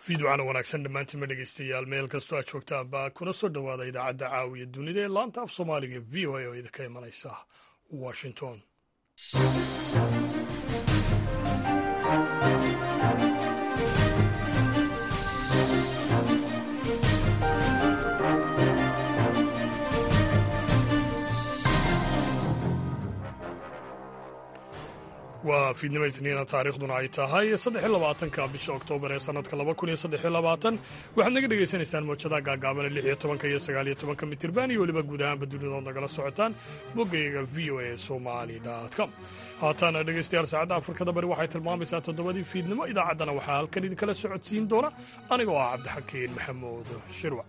fiidwacana wanaagsan dhammaantiinma dhegeystayaal meel kastoo aad joogtaanba kuna soo dhowaada idaacadda caawiya dunida ee laanta af soomaaliga v o a oo idinka imanaysa washington waa fiidnimo isniina taariikhduna ay tahay saddex labaatanka bisha oktoobar ee sanadka laba kun iyo saddex labaatan waxaad naga dhagaysanaysaan mowjadaha gaagaabane lix iyo tobanka iyo sagaal iyo tobanka mitirban iyo weliba guud ahaanba dunidood nagala socotaan boggayaga v o a somali com haatan dhegaystayaal saacadda afrikada bari waxay tilmaamaysaa toddobadii fiidnimo idaacaddana waxaa halkan idinkala socodsiin doona anigoo ah cabdixakiin maxamuud shirwac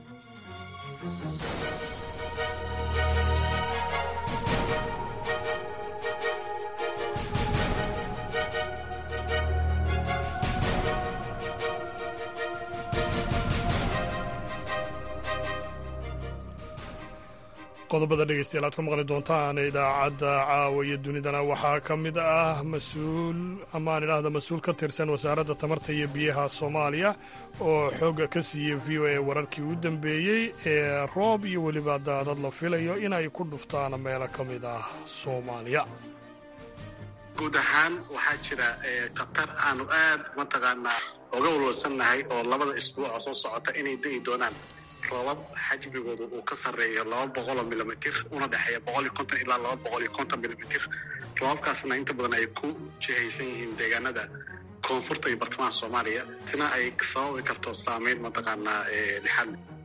qodobada dhegeystayaal aad ku maqli doontaan idaacadda caawa iyo dunidana waxaa ka mid ah mas-uul amaan idhaahda mas-uul ka tirsan wasaaradda tamarta iyo biyaha soomaaliya oo xooga ka siiyey v o a wararkii u dambeeyey ee roob iyo weliba daadad la filayo inay ku dhuftaan meelo ka mid ah soomaaliya guud ahaan waxaa jira khatar aanu aad mataqaanaa oga walwalsannahay oo labada isbuuc oo soo socota inay da'i doonaan roobab xajmigooda uu ka sarreeyo laba boqoloo milimitr una dhexeeya boqol iyo konton ilaa laba boqol iyo konton milimitr roobabkaasna inta badan ay ku jihaysan yihiin deegaanada koonfurta iyo bartamaha soomaaliya sina ay sababi karto saameyn mataqaanaa lixaad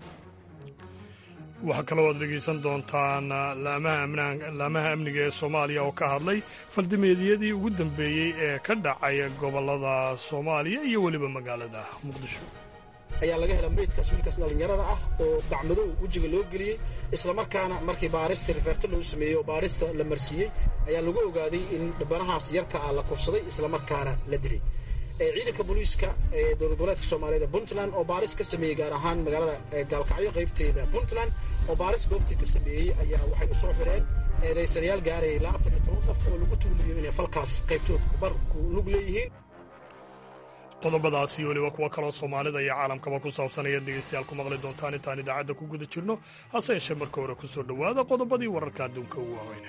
waxaa kaloo aad dhegaysan doontaan laamaha amniga ee soomaaliya oo ka hadlay faldimeedyadii ugu dambeeyey ee ka dhacay gobollada soomaaliya iyo weliba magaalada muqdisho ayaa laga hela meydkaas wiilkaas dhallinyarada ah oo bacmadow wejiga loo geliyey islamarkaana markii baarista riferto lagu sameeyey oo baarista la marsiiyey ayaa lagu ogaaday in dhibanahaas yarka ah la kufsaday islamarkaana la dilay ciidanka booliiska ee dowlad goboleedka soomaaliyeed ee puntland oo baaris ka sameeyey gaar ahaan magaalada gaalkacyo qaybteeda puntland oo baaris goobtii ka sameeyey ayaa waxay u soo xireen eedaysanayaal gaaraya ilaa afar iyo toban qof oo lagu tuuliyo inay falkaas qaybtood barku lug leeyihiin qodobadaasi weliba kuwo kaloo soomaalida iyo caalamkaba ku saabsan ayaad dhegaystayaal ku maqli doontaan intaan idaacadda ku guda jirno hase yeeshee marka hore ku soo dhowaada qodobadii wararka adduunka ugu waaweyna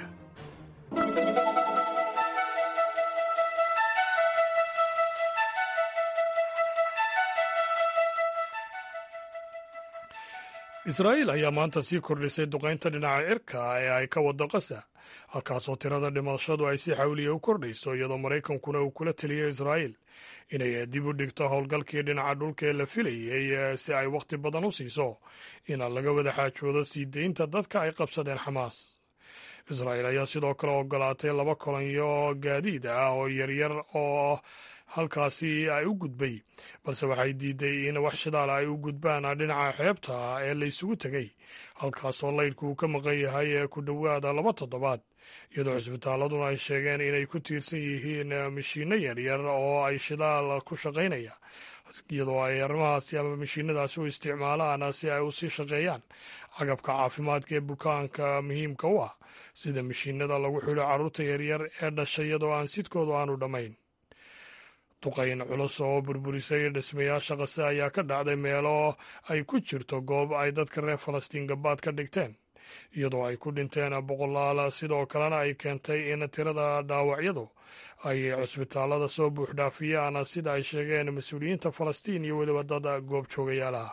israa'iil ayaa maanta sii kordhisay duqaynta dhinaca cirka ee ay ka wado qasa halkaasoo tirada dhimashadu ay si xawliya u kordhayso iyadoo maraykankuna uu kula teliyo israa'iil inay dib u dhigto howlgalkii dhinaca dhulka ee la filayey si ay wakhti badan u siiso in laga wada xaajoodo sii deynta dadka ay qabsadeen xamaas israa'iil ayaa sidoo kale ogolaatay laba kolonyo gaadiid ah oo yaryar oo halkaasi ay u gudbay balse waxay diiday in wax shidaal ay u gudbaan dhinaca xeebta ee la isugu tegey halkaasoo laydhku uu ka maqan yahay ku dhowaada laba toddobaad iyadoo cisbitaaladuna ay sheegeen inay ku tiirsan yihiin mashiinno yaryar oo ay shidaal ku shaqaynaya iyadoo ay arrimahaasi ama mashiinadaasi u isticmaalaan si ay u sii shaqeeyaan cagabka caafimaadka ee bukaanka muhiimka u ah sida mashiinada lagu xidho carruurta yaryar ee dhashay iyadoo aan sidkoodu aanu dhammayn duqayn culus oo burburisay dhismayaasha qase ayaa ka dhacday meelo ay ku jirto goob ay dadka reer falastiin gabaad ka dhigteen iyadoo ay ku dhinteen boqolaal sidoo kalena ay keentay in tirada dhaawacyadu ay cusbitaalada soo buuxdhaafiyaan sida ay sheegeen mas-uuliyiinta falastiin iyo weliba dad goob joogayaalaha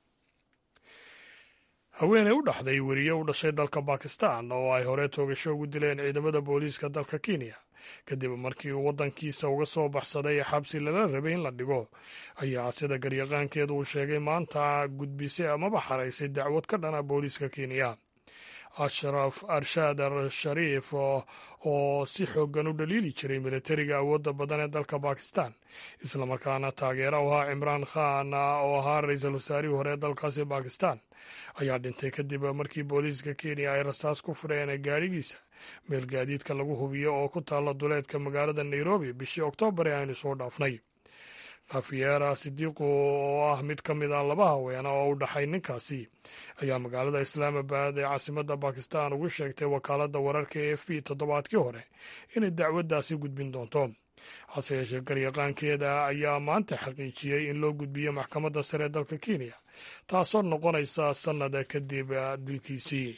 haweeney u dhaxday weriye u dhashay dalka bakistan oo ay hore toogasho ugu dileen ciidamada booliiska dalka kenya kadib markii uu waddankiisa uga soo baxsaday xabsi lala rabay in la dhigo ayaa sida garyaqaankeedu uu sheegay maanta gudbisay amaba xaraysay dacwad ka dhana booliiska kenya ashraf arshaad al shariif oo si xoogan u dhaliili jiray militariga awoodda badan ee dalka bakistan islamarkaana taageera u ahaa cimraan khan oo ahaa ra-iisul wasaarihii hore ee dalkaasi bakistan ayaa dhintay kadib markii booliiska kenya ay rasaas ku fureen gaadhigiisa meel gaadiidka lagu hubiyo oo ku taalla duleedka magaalada nairobi bishii oktoobar ee aynu soo dhaafnay kafiyeera sidiiqu oo ah mid ka mid ah laba haweena oo u dhaxay ninkaasi ayaa magaalada islaamabad ee caasimadda bakistan ugu sheegtay wakaaladda wararka e f b toddobaadkii hore inay dacwaddaasi gudbin doonto hase yeeshee garyaqaankeeda ayaa maanta xaqiijiyey in loo gudbiyo maxkamadda sare ee dalka kenya taasoo noqonaysa sannada kadib dilkiisii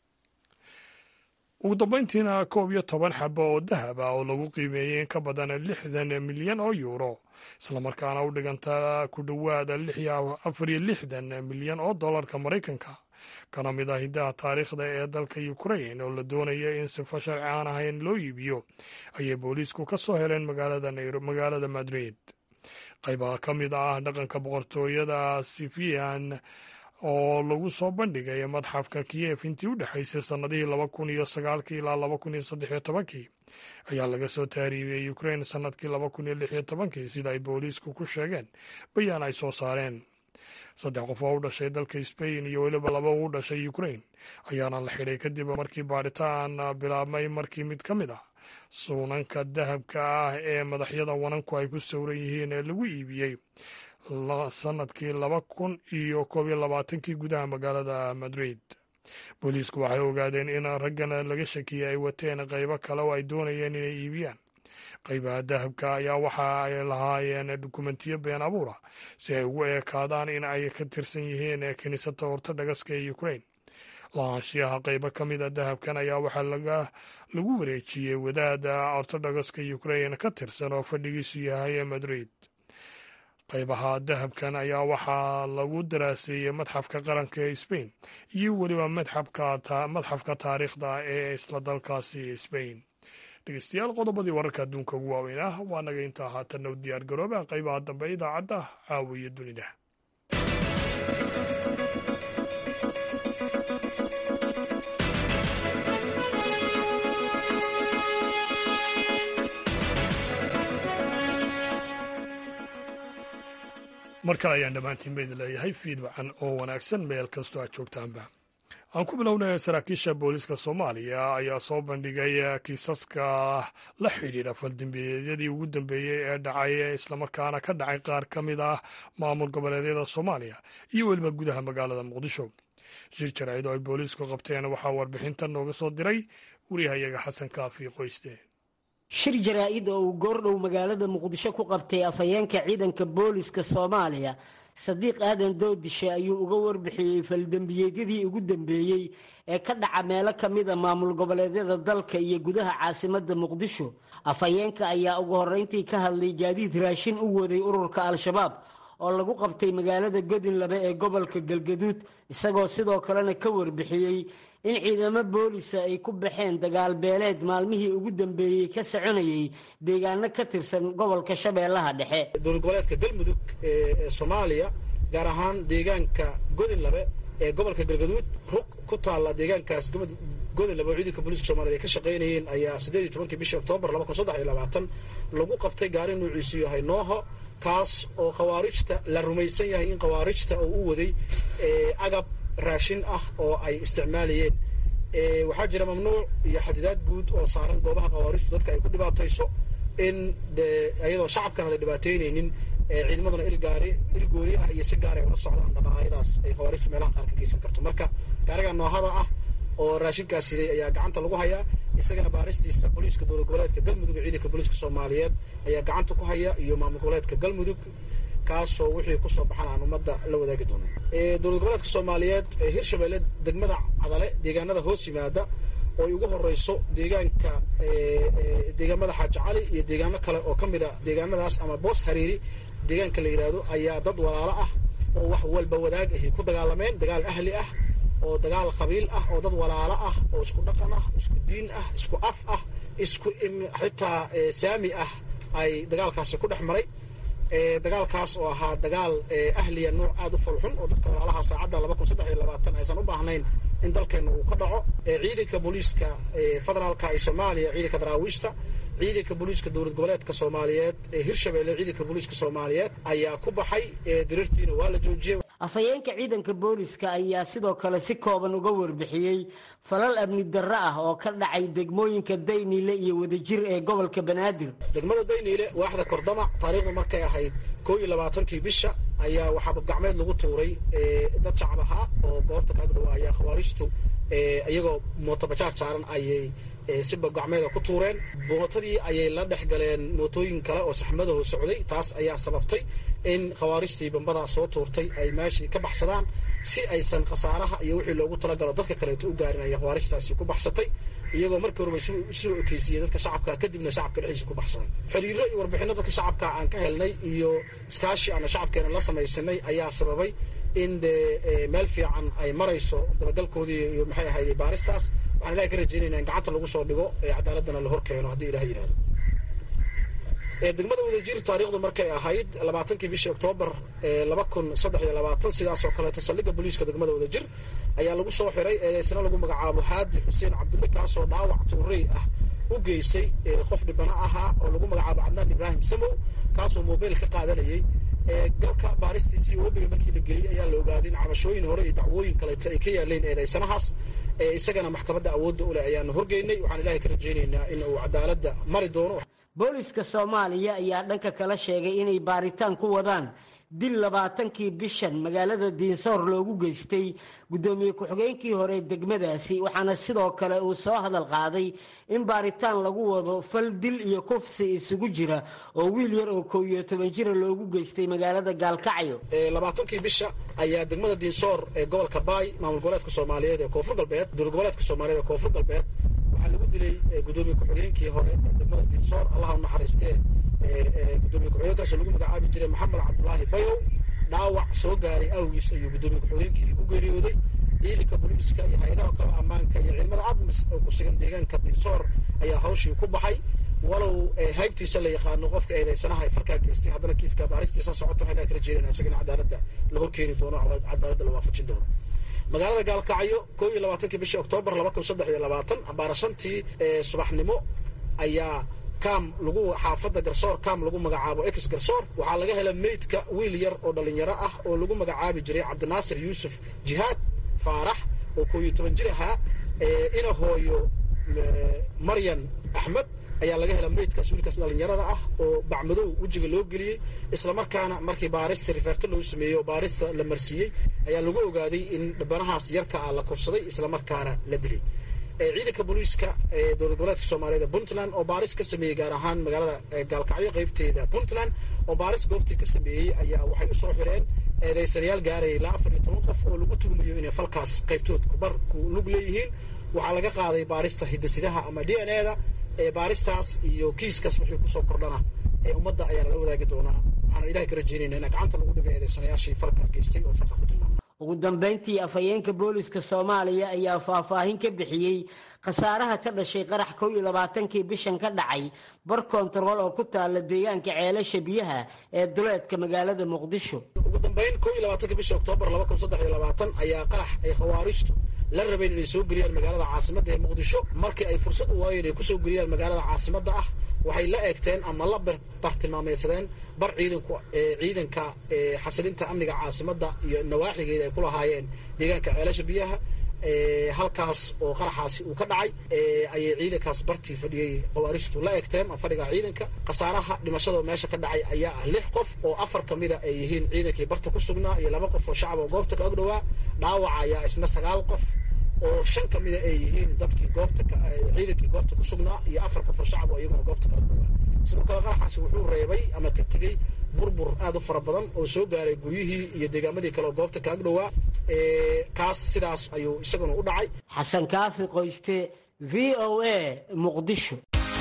ugu dambayntiina koob iyo toban xabo oo dahab ah oo lagu qiimeeyey in ka badan lixdan milyan oo yuuro islamarkaana u dhiganta ku dhowaada afar iyo lixdan milyan oo dollarka maraykanka kana mid ah hiddaha taariikhda ee dalka ukrain oo la doonaya in sifo sharci aan ahayn loo iibiyo ayay booliisku ka soo heleen magaalada madrid qaybaha ka mid ah dhaqanka boqortooyada sifian oo lagu soo bandhigay madxafka kiyef intii u dhexaysay sannadihii laba kun iyo sagaalkii ilaa laba kun iyo saddex iyo tobankii ayaa laga soo taariibiyey ukrain sannadkii laba kun iyo lix iyo tobankii sida ay booliisku ku sheegeen bayaan ay soo saareen saddex qof oo u dhashay dalka sbain iyo weliba laba u dhashay ukrain ayaana la xidhay kadib markii baadhitaan bilaabmay markii mid ka mid ah suunanka dahabka ah ee madaxyada wananku ay ku sawran yihiin ee lagu iibiyey sanadkii laba kun iyo koob iyo labaatankii gudaha magaalada madrid booliisku waxay ogaadeen in raggan laga shakiyey ay wateen qaybo kale oo ay doonayeen inay iibiyaan qaybaha dahabka ayaa waxa ay lahaayeen dukumentiyo been abuura si ay ugu eekaadaan in ay ka tirsan yihiin kiniisada ortodhogaska ee ukrain lahaanshiyaha qaybo ka mid a dahabkan ayaa waxaa lagu wareejiyey wadaada ortodhogaska ukrain ka tirsan oo fadhigiisu yahay madrid qaybaha dahabkan ayaa waxaa lagu daraaseeyey madxafka qaranka ee sbain iyo weliba madxafka taariikhda ee isla dalkaasi sbain dhegeystayaal qodobadii wararka adduunka ugu waaweyn ah waa naga intaa haatanna u diyaar garooba qaybaha dambe idaacadda caawiya dunida mar kale ayaan dhammaantiin baydin leeyahay fiid wacan oo wanaagsan meel kastoo aad joogtaanba aan ku bilownay saraakiisha booliiska soomaaliya ayaa soo bandhigay kiisaska la xidhiidha faldembiyeedyadii ugu dambeeyey ee dhacay islamarkaana ka dhacay qaar ka mid ah maamul goboleedyada soomaaliya iyo weliba gudaha magaalada muqdisho shir jaraa'id oo ay booliisku qabteen waxaa warbixintan nooga soo diray wariyahayaga xasan kaafi qoyste shir jaraa-id oo uu goordhow magaalada muqdisho ku qabtay afhayeenka ciidanka booliska soomaaliya sadiiq aadan doodishe ayuu uga warbixiyey faldembiyeedyadii ugu dambeeyey ee ka dhaca meelo ka mida maamul goboleedyada dalka iyo gudaha caasimadda muqdisho afhayeenka ayaa ugu horreyntii ka hadlay gaadiid raashin u waday ururka al-shabaab oo lagu qabtay magaalada godinlabe ee gobolka galgaduud isagoo sidoo kalena ka warbixiyey in ciidamo boolisa ay ku baxeen dagaal beeleed maalmihii ugu dambeeyey ka soconayay deegaano ka tirsan gobolka shabeellaha dhexe dowlad goboleedka galmudug ee soomaaliya gaar ahaan deegaanka godinlabe ee gobolka galgaduud rug ku taalla deegaankaas godinlabe oo ciidanka booliiska soomaaliyed ay ka shaqaynayeen ayaa siddeed iyo tobankii bishii oktoobar laba kun saddex iyo labaatan lagu qabtay gaari nuuciisu yahay nooho kaas oo khawaarijta la rumaysan yahay in khawaarijta oo u waday agab raashin ah oo ay isticmaalayeen waxaa jira mamnuuc iyo xadidaad guud oo saaran goobaha khawaarijtu dadka ay ku dhibaatayso in iyadoo shacabkana la dhibaataynaynin ciidamaduna ilgaari il gooni ah iyo si gaar ay ula socdaan dhaqaayadaas ay khawaarijtu meelaha qaar ka geysan karto marka gaariga noohada ah oo raashinkaas siday ayaa gacanta lagu hayaa isagana baaristiisa booliiska dowlad goboleedka galmudug iyo ciidanka booliiska soomaaliyeed ayaa gacanta ku haya iyo maamul goboleedka galmudug kaasoo wixii kusoo baxan aan ummadda la wadaagi doono dowlad goboleedka soomaaliyeed hirshabeelle degmada cadale deegaanada hoos yimaada oo ay ugu horeyso deegaanka deegaamada xaaji cali iyo deegaano kale oo ka mid a deegaanadaas ama boos hariiri deegaanka la yidhaahdo ayaa dad walaalo ah oo wax walba wadaag ahi ku dagaalameen dagaal ahli ah oo dagaal qabiil ah oo dad walaalo ah oo isku dhaqan ah isku diin ah isku af ah isku xitaa saami ah ay dagaalkaasi ku dhex maray dagaalkaas oo ahaa dagaal ahliya nooc aada u falxun oo dadka walaalaha saacadda laba kun saddex iyo labaatan aysan u baahnayn in dalkeenna uu ka dhaco ciidanka booliiska federaalka ee soomaaliya ciidanka daraawiishta ciidanka booliiska dowlad goboleedka soomaaliyeed ee hirshabeelle ciidanka booliiska soomaaliyeed ayaa ku baxay diriirtiina waa la joojiyey afhayeenka ciidanka booliska ayaa sidoo kale si kooban uga warbixiyey falal amni darro ah oo ka dhacay degmooyinka dayniile iyo wadajir ee gobolka banaadir degmada dayniile waaxda kordamac taariikhdu markay ahayd koo iyo labaatankii bisha ayaa waxaa gacmeed lagu tuuray dad shacab ahaa oo goobta kaaga dhawa ayaa khawaarijtu iyagoo mootobajaaj saaran ayay si bagacmeeda ku tuureen mootadii ayay la dhex galeen mootooyin kale oo saxmadaho socday taas ayaa sababtay in khawaarijtii bambadaa soo tuurtay ay meeshii ka baxsadaan si aysan khasaaraha iyo wixii loogu talagalo dadka kaleeto u gaarin ayay khawaarijtaasi ku baxsatay iyagoo markii horeba isoo ekeysiyey dadka shacabka kadibna shacabka dhexdiisa ku baxsaday xiriiro iyo warbixino dadka shacabka aan ka helnay iyo iskaashi aana shacabkeena la samaysanay ayaa sababay in dee meel fiican ay marayso dabagalkoodii iyo maxay ahayday baaristaas waxaan ilahay ka rajaynayna in gacanta lagu soo dhigo ee cadaaladana la hor keeno haddii ilaha yidhahdo degmada wadajir taariikhdu markay ahayd labaatankii bishii oktoobar laba kun saddex iyo labaatan sidaas oo kaleeto saldhigga booliiska degmada wadajir ayaa lagu soo xiray eedeysna lagu magacaabo haadi xuseen cabdulle kaasoo dhaawac tuurey ah u geysay qof dhibana ahaa oo lagu magacaabo cabdaan ibraahim samow kaasoo mobayl ka qaadanayay galka baaristiisii webiga markii la geliyey ayaa la ogaaday in cabashooyin hore iyo dacwooyin kaleeto ay ka yaaleen eedeysanahaas isagana maxkamadda awoodda u leh ayaanu horgeynay waxaan ilahay ka rajaynaynaa in uu cadaaladda mari doono booliska soomaaliya ayaa dhanka kala sheegay inay baaritaan ku wadaan dil labaatankii bishan magaalada diinsoor loogu geystay guddoomiye ku-xigeenkii hore degmadaasi waxaana sidoo kale uu soo hadal qaaday in baaritaan lagu wado fal dil iyo kufsi isugu jira oo wiil yar oo kow iyo toban jira loogu geystay magaalada gaalkacyo labaatankii bisha ayaa degmada diinsoor ee gobolka baay maamul goboleedka soomaaliyeed ee koonfur galbeed dowlad goboleedka soomaaliyeed ee koonfur galbeed waxaa lagu dilay gudoomiye ku-xigeenkii hore ee degmada diinsoor allaha u naxariistee gudoomiye ku-xigeenkaasoo lagu magacaabi jiray maxamed cabdulaahi bayow dhaawac soo gaaray awgiis ayuu gudoomiye ku-xigeenkii u geeriyooday ciidanka booliiska iyo hay-adaha kale ammaanka iyo ciidamada admis oo ku sugan deegaanka diinsoor ayaa hawshii ku baxay walow haybtiisa la yaqaano qofka eedeysanaha farkaa geystay haddana kiiska baaristiisa socoto waxaan ka rajeynayna isagana cadaaladda la horkeeni doono cadaaladda la waafajin doono magaalada gaalkacyo koo iyo labaatankii bishii oktoobar laba kun saddex iyo labaatan ambaara shantii subaxnimo ayaa kam lagu xaafadda garsoor kam lagu magacaabo ex garsoor waxaa laga hela meydka wiil yar oo dhalinyaro ah oo lagu magacaabi jiray cabdinaasir yuusuf jihaad faarax oo koo iyo toban jir ahaa ina hooyo maryan axmed ayaa laga hela meydkaas wiilkaas dhalinyarada ah oo bacmadow wejiga loo geliyey islamarkaana markii baarista riferto loo sameeyey oo baarista la marsiiyey ayaa lagu ogaaday in dhibanahaas yarka ah la kufsaday islamarkaana la dilay ciidanka booliiska ee dowlad goboleedka soomaaliyeed ee puntland oo baaris ka sameeyey gaar ahaan magaalada gaalkacyo qaybteeda puntland oo baaris goobtii ka sameeyey ayaa waxay u soo xireen eedeysanayaal gaaraya ilaa afar iyo toban qof oo lagu tuhmayo inay falkaas qaybtood kubar ku lug leeyihiin waxaa laga qaaday baarista hidasidaha ama d n e da baaristaas iyo kiiskaas wixii kusoo kordhana ee ummadda ayaa lala wadaagi doonaa waxaana ilahay ka rajeynayna in gacanta lagu dhigo eedeysanayaashii falka geystay oo falka ku tilmaamay ugu dambayntii afhayeenka booliska soomaaliya ayaa faahfaahin ka bixiyey khasaaraha ka dhashay qarax kow iyo labaatankii bishan ka dhacay bar kontarool oo ku taala deegaanka ceelasha biyaha ee duleedka magaalada muqdisho ugu dambayn kow iyo labaatanka bisha oktoobar laba kun saddex iyo labaatan ayaa qarax ay khawaarijtu la rabeen inay soo geliyaan magaalada caasimadda ee muqdisho markii ay fursad u waayeen ay kusoo geliyaan magaalada caasimadda ah waxay la eegteen ama la bartilmaameedsadeen bar ciidanku ciidanka xasilinta amniga caasimadda iyo nawaaxigeeda ay ku lahaayeen deegaanka ceelasha biyaha halkaas oo qaraxaasi uu ka dhacay ayay ciidankaas bartii fadhiyey khawaarijtu la eegteen fadhiga ciidanka khasaaraha dhimashada meesha ka dhacay ayaa ah lix qof oo afar ka mida ay yihiin ciidankii barta ku sugnaa iyo laba qof oo shacab oo goobta ka agdhowaa dhaawaca ayaa isna sagaal qof oo shan ka mida ay yihiin dadkii goobta ciidankii goobta ku sugnaa iyo afar qof oo shacab oo iyaguna goobta ka agdhowaa sidoo kale qaraxaasi wuxuu reebay ama ka tegey burbur aad u fara badan oo soo gaaray guryihii iyo deegaamadii kale oo goobta ka agdhowaa kaas sidaas ayuu isaguna u dhacay xasan kaafi qoyste v o a muqdisho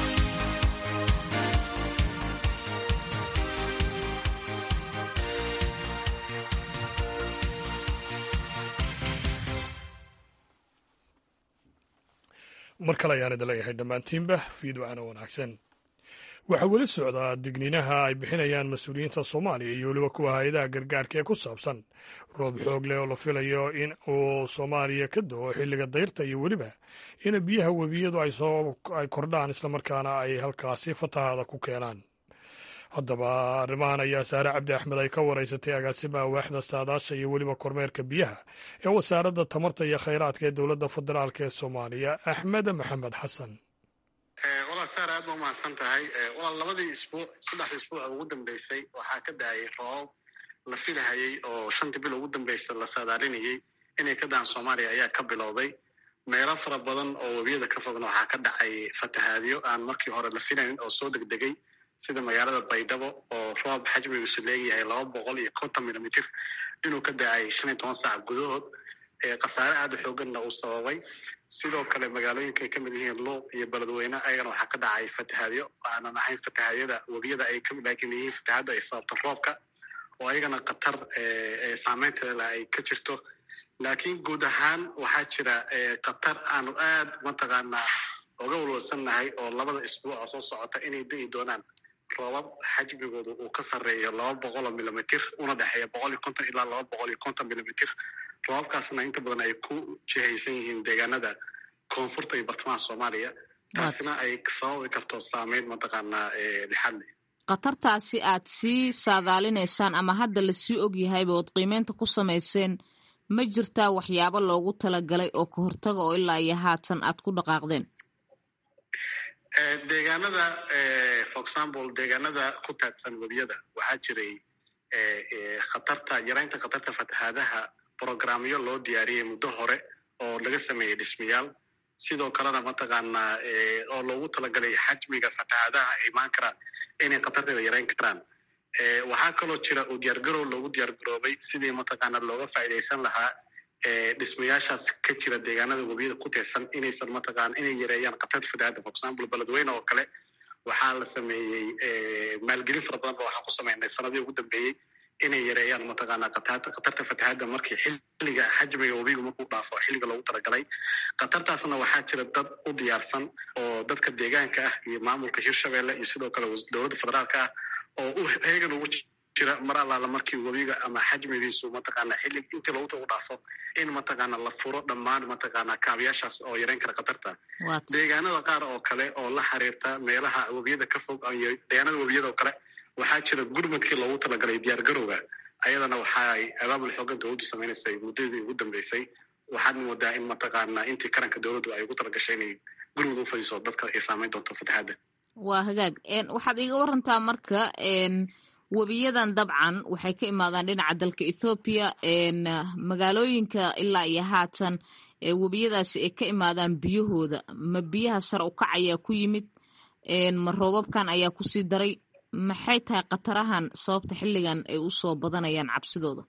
mar kale ayaan idin leeyahay dhammaantiinba fiidwacana wanaagsan waxaa weli socdaa digniinaha ay bixinayaan mas-uuliyiinta soomaaliya iyo weliba kuwa hay-adaha gargaarka ee ku saabsan roob xoog leh oo la filayo in uu soomaaliya ka do-o xilliga dayrta iyo weliba in biyaha webiyadu ay kordhaan islamarkaana ay halkaasi fatahaada ku keenaan haddaba arrimahan ayaa saare cabdi axmed ay ka waraysatay agaasimaha waaxda saadaasha iyo weliba kormeerka biyaha ee wasaaradda tamarta iyo khayraadka ee dowladda federaalk ee soomaaliya axmed maxamed xasan walaal saar aad ba umahadsan tahay walaal labadii isbuuc saddexdii isbuuc ugu dambeysay waxaa ka daayay roobab la filahayey oo shantii bil ugu dambaysa la saadaalinayey inay ka daan soomaaliya ayaa ka bilowday meelo fara badan oo webiyada ka fogna waxaa ka dhacay fatahaadyo aan markii hore la filayn oo soo degdegay sida magaalada baydhabo oo roob xajmigiisu leeyahay laba boqol iyo konton milimitir inuu ka da-ay shan iyo toban saac gudahood khasaare aada u xooganna uu sababay sidoo kale magaalooyinka ay ka mid yihiin luuq iyo beledweyne ayagana waxaa ka dhacay fatahaadyo aanan ahayn fatahaadyada webiyada ay kamid laakiin yihiin fatahaadda ay sababto roobka oo ayagana khatar saameynteeda ay ka jirto laakiin guud ahaan waxaa jira khatar aanu aad mataqaanaa oga walwalsannahay oo labada isbuuca soo socota inay da'i doonaan roobab xajmigooda uu ka sarreeyo laba boqol oo milimitir una dhexeeya boqol iyo konton ilaa laba boqol iyo konton milimitir roobabkaasna inta badan ay ku jihaysan yihiin deegaanada koonfurta iyo bartamaha soomaaliya taasina ay sababi karto saameyn mataqaanaa lixadle khatartaasi aad sii saadaalinaysaan ama hadda lasii og yahayba ood qiimeynta ku samayseen ma jirtaa waxyaabo loogu talagalay oo ka hortaga oo ilaa iyo haatan aad ku dhaqaaqdeen deegaanada for example deegaanada ku taagsan webiyada waxaa jiray khatarta yaraynta khatarta fatahaadaha programyo loo diyaariyey muddo hore oo laga sameeyey dhismayaal sidoo kalena mataqaanaa oo loogu talagalay xajmiga fatahaadaha ay imaan karaan inay khatarteeda yarayn karaan waxaa kaloo jira uu diyaargarow loogu diyaargaroobay sidii mataqaanaa looga faa'iidaysan lahaa dhismayaashaas ka jira deegaanada webiyada ku teersan inaysan mataqaana inay yareeyaan khatarta fatahaadda for example beledweyne oo kale waxaa la sameeyey maalgelin fara badan ba waxaan ku sameynay sanadii ugu dambeeyey inay yareeyaan mataqaanaa khatarta fatahaadda markii xilliga xajmiga webigu markuu dhaafo xilliga loogu talagalay khatartaasna waxaa jira dad u diyaarsan oo dadka deegaanka ah iyo maamulka hirshabelle iyo sidoo kale dowladda federaalka ah oo u heegan ugu jira mar allaala markii webiga ama xajmigiisu mataqaana xillig intii loogu u dhaafo in mataqaana la furo dhammaan mataqaana kaabiyaashaas oo yareyn kara khatarta deegaanada qaar oo kale oo la xiriirta meelaha webiyada ka fog iyo deegaanada webiyada oo kale waxaa jira gurmadkii loogu talagalay diyaar garowga ayadana waxaay abaabul xoogan dowladdu samaynaysay muddadii ugu dambeysay waxaad moodaa in mataqaana intii karanka dowladdu ay ugu talagashay inay gurmud u fadiso dadka ay saameyn doonto fatahaadda waa hagaag waxaad iiga warantaa marka webiyadan dabcan waxay ka imaadaan dhinaca dalka ethoobiya magaalooyinka ilaa iyo haatan webiyadaasi ay ka imaadaan biyahooda ma biyaha sare u kac ayaa ku yimid ma roobabkan ayaa kusii daray maxay tahay khatarahan sababta xilligan ay usoo badanayaan cabsidooda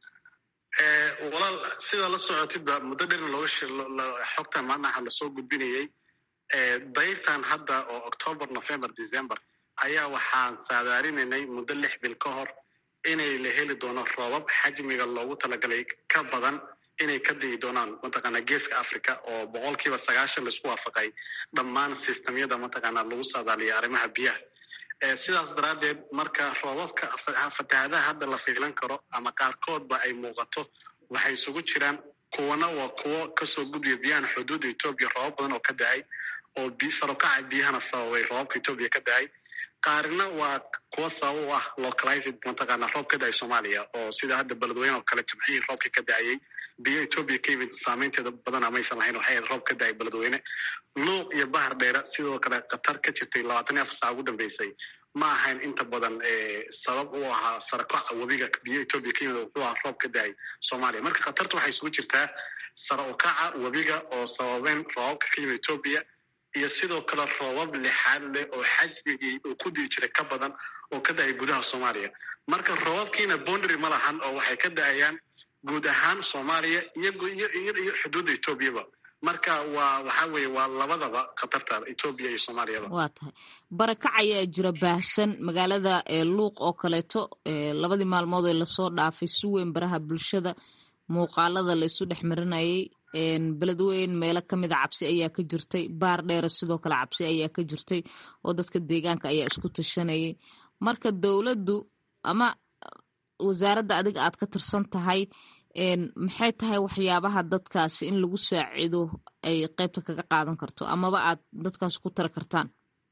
walaal sidaa la socotidba muddo dherna looga xogtan maanaha lasoo gudbinayey dayrtan hadda oo october november december ayaa waxaan saadaarinanay muddo lix bil ka hor inay la heli doono roobab xajmiga loogu talagalay ka badan inay ka digi doonaan mataqaana geeska africa oo boqolkiiba sagaashan laisku waafaqay dhammaan sistamyada mataqaana lagu saadaaliya arrimaha biyaha sidaas daraaddeed marka roobabka fatahaadaha hadda la fiilan karo ama qaarkoodba ay muuqato waxay isugu jiraan kuwana waa kuwo kasoo gudbiya biyahan xuduudda etoobiya roobab badan oo ka da-ay oo sarokaca biyahana sababay roobabka etoobiya ka da-ay qaarina waa kuwa sabab u ah localized mataqaana roob ka da-ay soomaaliya oo sida hadda beledweyne oo kale jimcihii roobka ka da-ayey biyo etoobiya ka yimid saameynteeda badana maysan lahayn waxay ahayd roob ka da-ay beledweyne luuq iyo bahar dheere sidoo kale khatar ka jirtay labaatan iyo afar saac ugu dambeysay ma ahayn inta badan sabab u ahaa sarakoca webiga biyo etoobiya ka yimid wuxuu ahaa roob ka da-ay soomaaliya marka khatarta waxay isugu jirtaa sara ukaca webiga oo sababeen roobabka ka yimid etoobiya iyo sidoo kale roobab lixaad leh oo xajmigii uu ku dii jiray ka badan oo ka da-ay gudaha soomaaliya marka roobabkiina boundary ma lahan oo waxay ka da-ayaan guud ahaan soomaaliya iyo xuduudda etoobiyaba marka waa waxaa weeye waa labadaba khatarta etoobiya iyo soomaaliyaba waa tahay barakac ayaa jira baahsan magaalada luuq oo kaleeto labadii maalmood ee lasoo dhaafay si weyn baraha bulshada muuqaalada la isu dhex marinayay beledweyn meelo kamida cabsi ayaa ka jirtay baar dheere sidoo kale cabsi ayaa ka jirtay oo dadka deegaanka ayaa isku tashanayay marka dowladdu ama wasaaradda adiga aad ka tirsan tahay maxay tahay waxyaabaha dadkaasi in lagu saacido ay qeybta kaga qaadan karto amaba aad dadkaas ku tari kartaan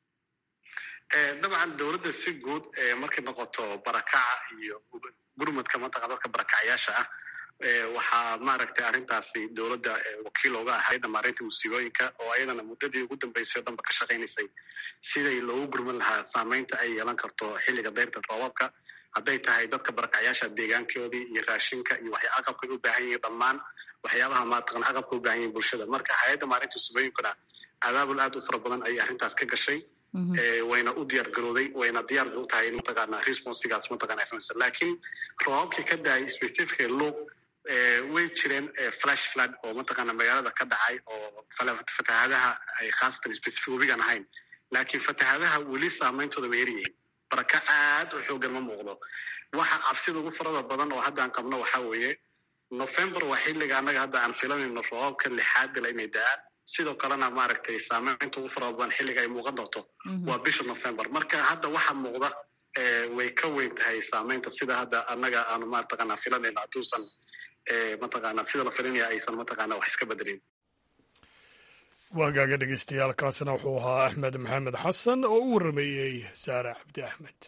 dabcan dowladda si guud markay noqoto barakaca iyo gurmadka mataqa dadka barakacayaasha ah waxaa maaragtay arrintaasi dowladda wakiil oga ahayd maareynta musiibooyinka oo ayadana muddadii ugu dambeysay o dhanba ka shaqaynaysay siday loogu gurman lahaa saameynta ay yeelan karto xilliga dayrta roobabka hadday tahay dadka barakacyaasha deegaankoodii iyo raashinka iyo waxya aqabkay u baahan yihiin dhammaan waxyaabaha maataqan aqabka u baahan yihin bulshada marka hay-adda maalinta subooyinkuna abaabul aad u fara badan ayay arrintaas ka gashay wayna u diyaar garooday wayna diyaar u tahay in mataqaana responsigaas mataqana samaysa laakiin roobabkii ka daayay specifica luuq way jireen flash flood oo mataqaana magaalada ka dhacay oo fatahaadaha ay khaasatan specific webigan ahayn laakiin fatahaadaha weli saameyntooda way yaryihiin baraka aad u xoogan ma muuqdo waxa cabsida ugu farada badan oo haddaan qabno waxaa weeye november waa xilliga annaga hadda aan filanayno roobabka lixaad gala inay da-aan sidoo kalena maaragtay saameynta ugu farada badan xilliga ay muuqan doonto waa bisha november marka hadda waxa muuqda way ka weyn tahay saameynta sida hadda annaga aanu mataqaana filanayno hadduusan mataqaana sida la filinaya aysan mataqaana wax iska bedelin waagaaga dhegeystayaal kaasina wuxuu ahaa axmed maxamed xasan oo u warrameeyey saare cabdi axmed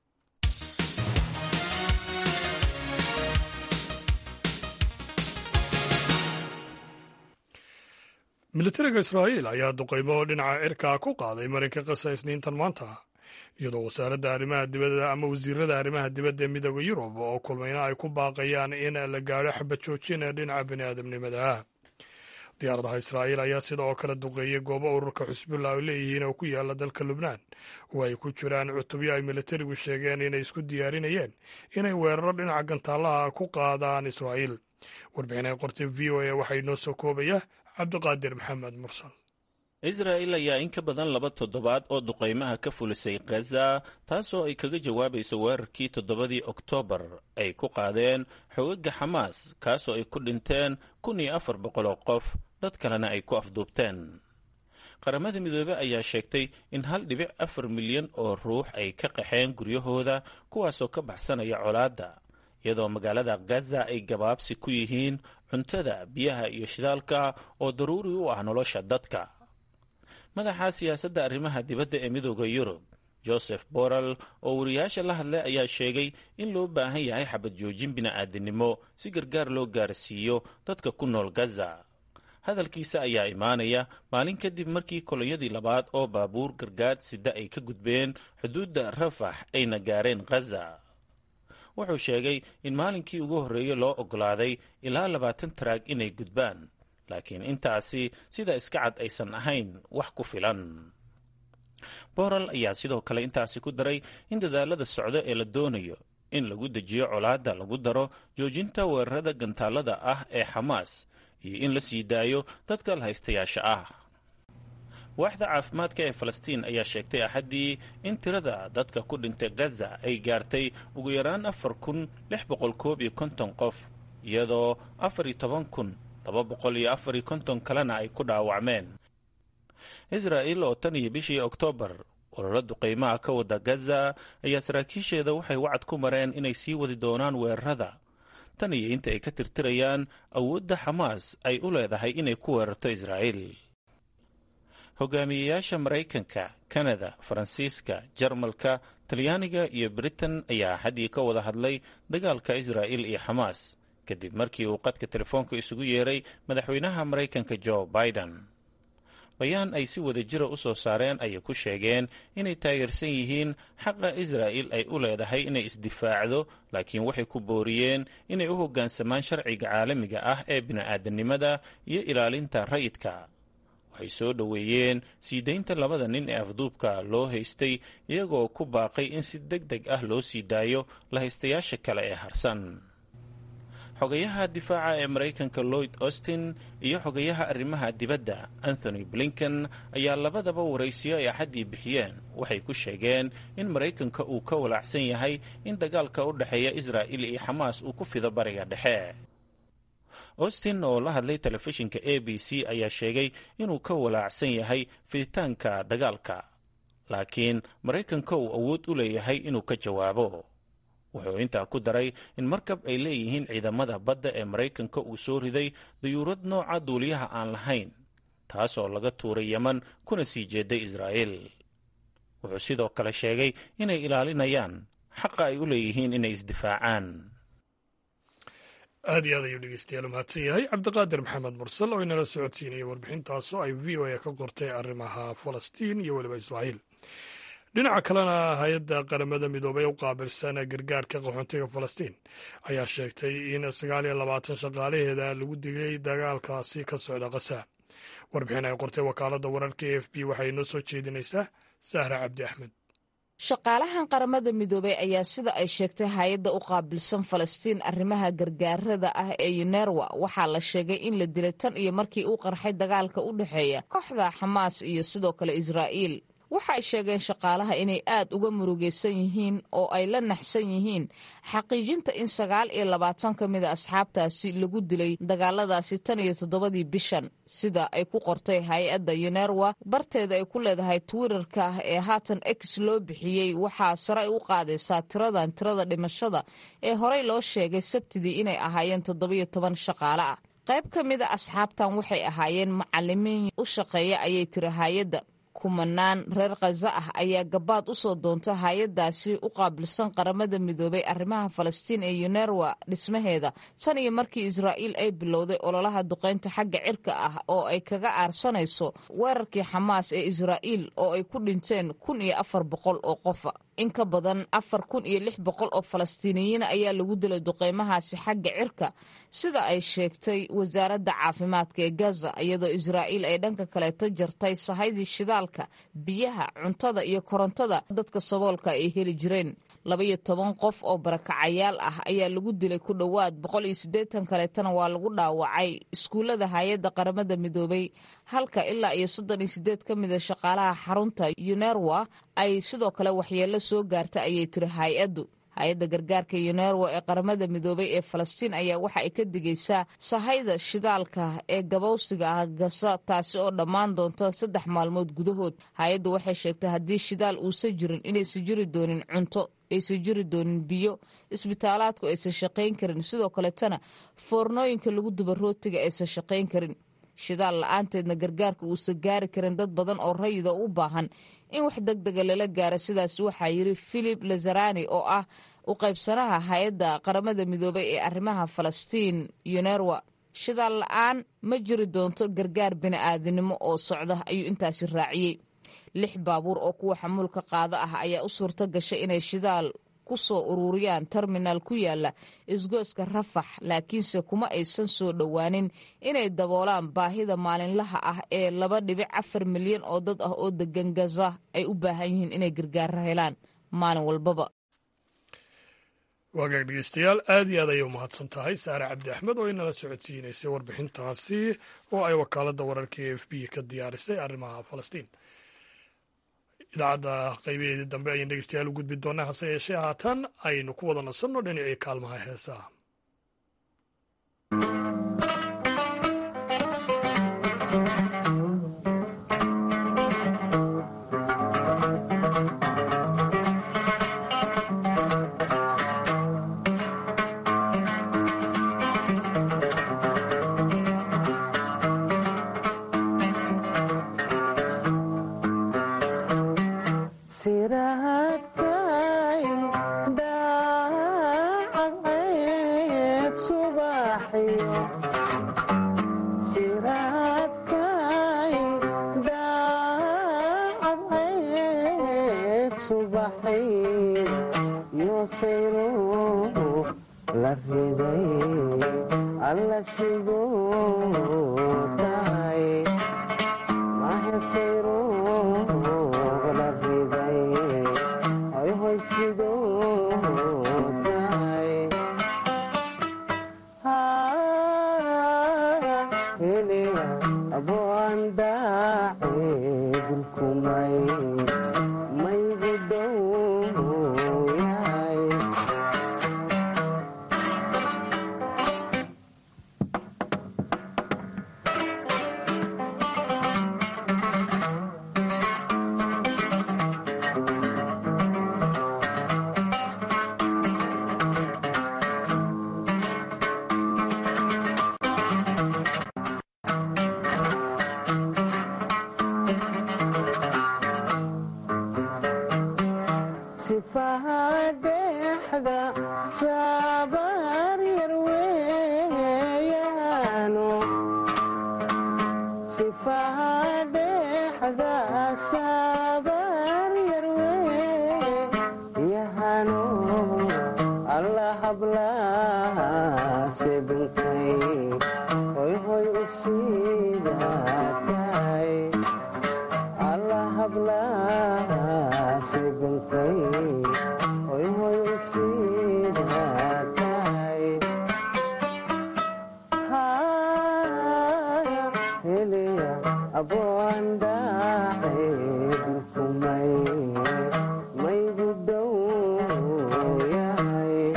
militariga israa'iil ayaa duqaymo dhinaca cirkaa ku qaaday marinka qasa isniintan maanta iyadoo wasaaradda arrimaha dibadda ama wasiirada arrimaha dibadda ee midooda yurub oo kulmayna ay ku baaqayaan in la gaadho xabad joojin ee dhinaca bini aadamnimada diyaaradaha israa'iil ayaa sida oo kale duqeeyey goobo ururka xusbullah ay leeyihiin oo ku yaala dalka lubnaan oo ay ku jiraan cutubyo ay militarigu sheegeen inay isku diyaarinayeen inay weeraro dhinaca gantaalaha ku qaadaan israa'iil warbixinay qortay v o a waxaa inoo soo koobaya cabdiqaadir maxamed mursal israa'il ayaa in ka badan laba toddobaad oo duqaymaha ka fulisay khaza taasoo ay kaga jawaabayso weerarkii toddobadii oktoobar ay ku qaadeen xogaga xamaas kaasoo ay ku dhinteen kun iyo afar boqol oo qof dad kalena ay ku afduubteen qaramada midoobe ayaa sheegtay in hal dhibic afar milyan oo ruux ay ka qaxeen guryahooda kuwaasoo ka baxsanaya colaadda iyadoo magaalada gaza ay gabaabsi ku yihiin cuntada biyaha iyo shidaalka oo daruuri u ah nolosha dadka madaxa siyaasadda arrimaha dibadda ee midooda yurub joseph borrell oo wariyaasha la hadlay ayaa sheegay in loo baahan yahay xabad joojin bini'aadinimo si gargaar loo gaarsiiyo dadka ku nool gaza hadalkiisa ayaa imaanaya maalin kadib markii kolonyadii labaad oo baabuur gargaad sida ay ka gudbeen xuduudda rafax ayna gaareen khaza wuxuu sheegay in maalinkii ugu horreeyey loo oggolaaday ilaa labaatan taraag inay gudbaan laakiin intaasi sida iska cad aysan ahayn wax ku filan borrell ayaa sidoo kale intaasi ku daray in dadaalada socdo ee la doonayo in lagu dejiyo colaadda lagu daro joojinta weerarada gantaalada ah ee xamaas iyo in la sii daayo dadka lahaystayaasha ah waaxda caafimaadka ee falastiin ayaa sheegtay axaddii in tirada dadka ku dhintay gaza ay gaartay ugu yaraan afar kun lix boqol koob iyo konton qof iyadoo afar iyo toban kun laba boqol iyo afar iyo konton kalena ay ku dhaawacmeen israa'il oo tan iyo bishii oktoobar ololo duqaymaha ka wada gaza ayaa saraakiisheeda waxay wacad ku mareen inay sii wadi doonaan weerarada tan iyo inta ay ka tirtirayaan awoodda xamaas ay u leedahay inay ku weerarto israa'iil hogaamiyeyaasha maraykanka kanada faransiiska jarmalka talyaaniga iyo britain ayaa xaddii ka wada hadlay dagaalka israa'il iyo xamaas kadib markii uu qadka telefoonka isugu yeeray madaxweynaha maraykanka jo biden bayaan ay si wada jira u soo saareen ayay ku sheegeen inay taageersan yihiin xaqa israa'il ay u leedahay inay isdifaacdo laakiin waxay ku booriyeen inay u hoggaansamaan sharciga caalamiga ah ee bini'aadanimada iyo ilaalinta rayidka waxay soo dhoweeyeen sii daynta labada nin ee afduubka loo haystay iyagoo ku baaqay in si deg deg ah loo sii daayo lahaystayaasha kale ee harsan xogayaha difaaca ee maraykanka lloyd austin iyo xogayaha arrimaha dibadda anthony blinken ayaa labadaba waraysiyo ay axaddii bixiyeen waxay ku sheegeen in maraykanka uu ka walaacsan yahay in dagaalka u dhexeeya israa'il iyo xamaas uu ku fido bariga dhexe austin oo la hadlay telefishinka a b c ayaa sheegay inuu ka walaacsan yahay fiditaanka dagaalka laakiin maraykanka uu awood u leeyahay inuu ka jawaabo wuxuu intaa ku daray in markab ay leeyihiin ciidamada badda ee maraykanka uu soo riday dayuurad nooca duuliyaha aan lahayn taasoo laga tuuray yeman kuna sii jeeday israa'iil wuxuu sidoo kale sheegay inay ilaalinayaan xaqa ay u leeyihiin inay isdifaacaan aad iyo aad ayuu dhegeystayaal umahadsan yahay cabdiqaadir maxamed mursal oo inala socodsiinaya warbixintaasoo ay v o a ka qortay arrimaha falastiin iyo weliba israa'iil dhinaca kalena hay-adda qaramada midoobey u qaabilsan gargaarka qaxoontiga falastiin ayaa sheegtay in sagaal iyo labaatan shaqaalaheeda lagu digay dagaalkaasi ka socda kasa warbixin ay qortay wakaaladda wararka e f b waxay inoo soo jeedinaysaa sahra cabdi axmed shaqaalahan qaramada midoobey ayaa sida ay sheegtay hay-adda u qaabilsan falastiin arrimaha gargaarada ah ee yunerwa waxaa la sheegay in la dilay tan iyo markii uu qarxay dagaalka u dhexeeya kooxda xamaas iyo sidoo kale israa'iil waxa ay sheegeen shaqaalaha inay aad uga murugaysan yihiin oo ay la naxsan yihiin xaqiijinta in sagaal iyo labaatan ka mida asxaabtaasi lagu dilay dagaaladaasi tan iyo toddobadii bishan sida ay ku qortay hay-adda yunerwa barteeda ay ku leedahay twitterka ee haatan x loo bixiyey waxaa sare u qaadaysaa tiradan tirada dhimashada ee horey loo sheegay sabtidii inay ahaayeen toddobiyo toban shaqaale ah qayb ka mida asxaabtan waxay ahaayeen macalimiin u shaqeeya ayay tiri hay-adda kumanaan reer khaza ah ayaa gabaad u soo doonta hay-addaasi u qaabilsan qaramada midoobay arrimaha falastiin ee yunerwa dhismaheeda tan iyo markii israa'iil ay bilowday ololaha duqaynta xagga cirka ah oo ay kaga aarsanayso weerarkii xamaas ee israa'iil oo ay ku dhinteen kun iyo afar boqol oo qofa in ka badan afar kun iyo lix boqol oo falastiiniyiin ayaa lagu dilay duqeymahaasi xagga cirka sida ay sheegtay wasaaradda caafimaadka ee gaza iyadoo israa'iil ay dhanka kaleeto jartay sahaydii shidaalka biyaha cuntada iyo korontada dadka saboolka ay heli jireen labaiyo toban qof oo barakacayaal ah ayaa lagu dilay ku dhowaad boqol iyo siddeetan kaleetana waa lagu dhaawacay iskuullada hay-adda qaramada midoobay halka ilaa iyo soddon iyo siddeed ka mida shaqaalaha xarunta yunerwa ay sidoo kale waxyeello soo gaarta ayay tiri hay-addu hay-adda gargaarka yunerwa ee qaramada midoobay ee falastiin ayaa waxa ay ka digaysaa sahayda shidaalka ee gabowsiga ah gasa taasi oo dhammaan doonta saddex maalmood gudahood hay-addu waxay sheegtay haddii shidaal uusan jirin inaysan jiri doonin cunto aysan jiri doonin biyo isbitaalaadku aysan shaqayn karin sidoo kaletana foornooyinka lagu duba rootiga aysan shaqayn karin shidaal la-aanteedna gargaarka uusan gaari karin dad badan oo rayida u baahan in wax deg dega lala gaaro sidaas waxaa yiri philip lazarani oo ah u qaybsanaha hay-adda qaramada midoobay ee arrimaha falastiin yunerwa shidaal la-aan ma jiri doonto gargaar bini-aadinimo oo socda ayuu intaasi raaciyey lix baabuur oo kuwa xamuulka qaado ah ayaa u suurto gashay inay shidaal ku soo ururiyaan terminaal ku yaala isgooska rafax laakiinse kuma aysan soo dhowaanin inay daboolaan baahida maalinlaha ah ee laba dhibic afar milyan oo dad ah oo degan gaza ay u baahan yihiin inay gargaaro helaan maalin walbaba waagaag dhegeystayaal aad iyo aad ayay u mahadsan tahay saare cabdi axmed oo inala socodsiinaysay warbixintaasi oo ay wakaaladda wararka e f b ka diyaarisay arrimaha falastiin idaacadda qaybaheedii dambe ayaan dhegeystayaal u gudbi doonaa hase yeeshee haatan aynu ku wada nasanno dhinacii kaalmaha heesaha alla hablaase bunkay hoy hoy u sidaatay alla hablaase bunkay hoy hoy u sidaatay heliya aboandaahe bulkumay maygu dhow yahay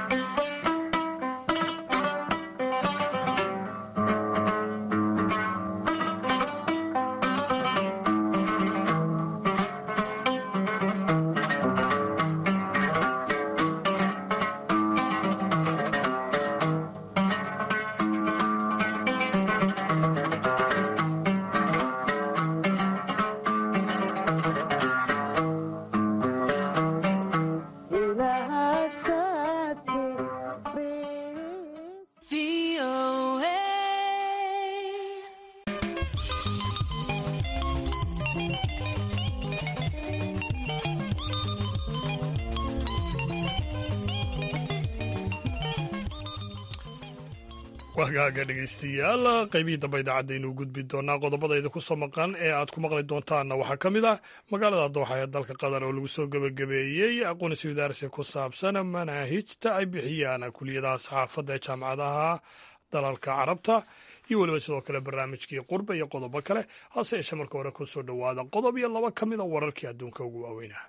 wagaaga dhegaystayaal qaybihii dambe idaacadaynu gudbi doonaa qodobada idinku soo maqan ee aad ku maqli doontaanna waxaa ka mid ah magaalada dooxa ee dalka qatar oo lagu soo gebagabeeyey aqoonsi wadaarsi ku saabsan manaahijta ay bixiyaan kuliyadaha saxaafadda ee jaamacadaha dalalka carabta iyo weliba sidoo kale barnaamijkii qurba iyo qodobo kale hase yeeshee marka hore ku soo dhowaada qodob iyo laba ka mid a wararkii adduunka ugu waaweynah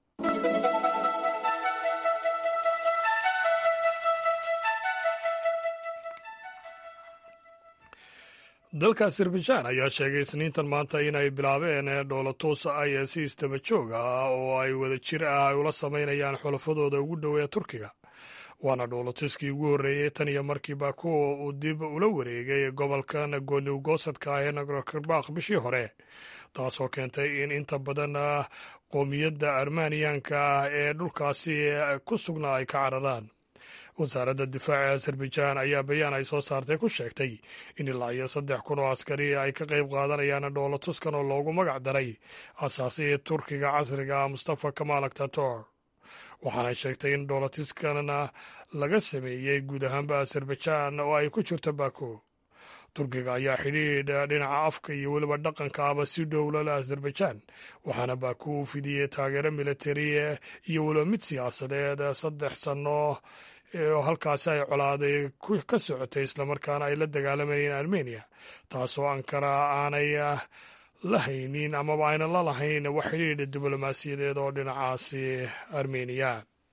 dalka azerbaijan ayaa sheegay isniintan maanta inay bilaabeen dhoolatuus ay si istaba joog ah oo ay wada jir ah ay ula samaynayaan xulafadooda ugu dhow ee turkiga waana dhoolatuuskii ugu horreeyey tan iyo markii baku uu dib ula wareegay gobolkan goonigosadka ah ee nagorkarbakh bishii hore taasoo keentay in inta badan qoomiyadda armaniyanka ah ee dhulkaasi ku sugnaa ay ka cararaan wasaaradda difaaca azerbaijan ayaa bayaan ay soo saartay ku sheegtay in ilaa iyo saddex kun oo askari ay ka qayb qaadanayaan dhoolatuskan oo loogu magac daray asaasihii turkiga casriga ah mustafa kamal aktator waxaanay sheegtay in dhoolatuskanna laga sameeyey guud ahaanba azerbaijan oo ay ku jirto baku turkiga ayaa xidhiidh dhinaca afka iyo weliba dhaqanka aba si dhowlala azerbaijan waxaana baku u fidiyey taageero militari iyo weliba mid siyaasadeed saddex sanno oo halkaasi ay colaaday ka socotay islamarkaana ay la dagaalamayeen armeniya taasoo ankara aanay la haynin amaba ayna la lahayn wax xidhiidha diblomaasiyadeed oo dhinacaasi armeniya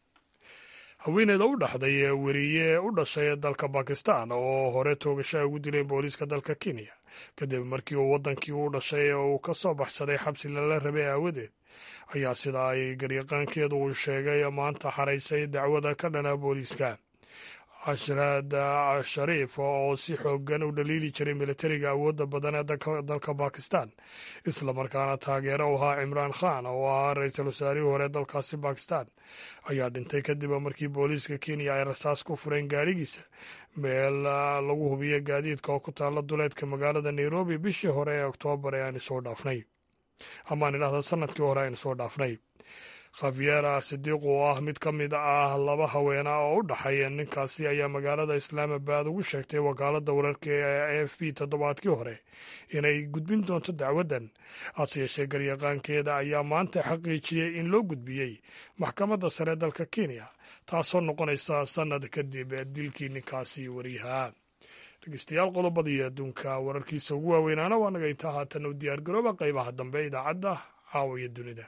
haweeneyda u dhaxday weriye u dhashay dalka bakistan oo hore toogasha ugu dileen booliiska dalka kenya kadib markii uu waddankii u dhashay uu ka soo baxsaday xabsi lala rabay aawadeed ayaa sida ay garyaqaankeedu uu sheegay maanta xaraysay dacwada ka dhana booliiska ashraad shariif oo si xoogan u dhaliili jiray militariga awoodda badan ee dalka bakistan islamarkaana taageero u ahaa cimraan khan oo ahaa ra-iisul wasaarihii hore dalkaasi bakistan ayaa dhintay kadib markii booliiska kenya ay rasaas ku fureen gaadhigiisa meel lagu hubiyo gaadiidka oo ku taalla duleedka magaalada nairobi bishii hore ee oktoobar ee aynu soo dhaafnay amaan idhahda sanadkii hore aynu soo dhaafnay khafiyeera sidiiq oo ah mid ka mid ah laba haweena oo u dhaxay ninkaasi ayaa magaalada islaamabad ugu sheegtay wakaaladda wararka ee a f b toddobaadkii hore inay gudbin doonto dacwaddan hase yeeshee garyaqaankeeda ayaa maanta xaqiijiyey in loo gudbiyey maxkamadda sare dalka kenya taasoo noqonaysa sannad kadib dilkii ninkaasi wariyaha dhegeystayaal qodobadii adduunka wararkiisa ugu waaweynaana waa naga intaa haatan u diyaargarooba qaybaha dambe idaacadda caawa iyo dunida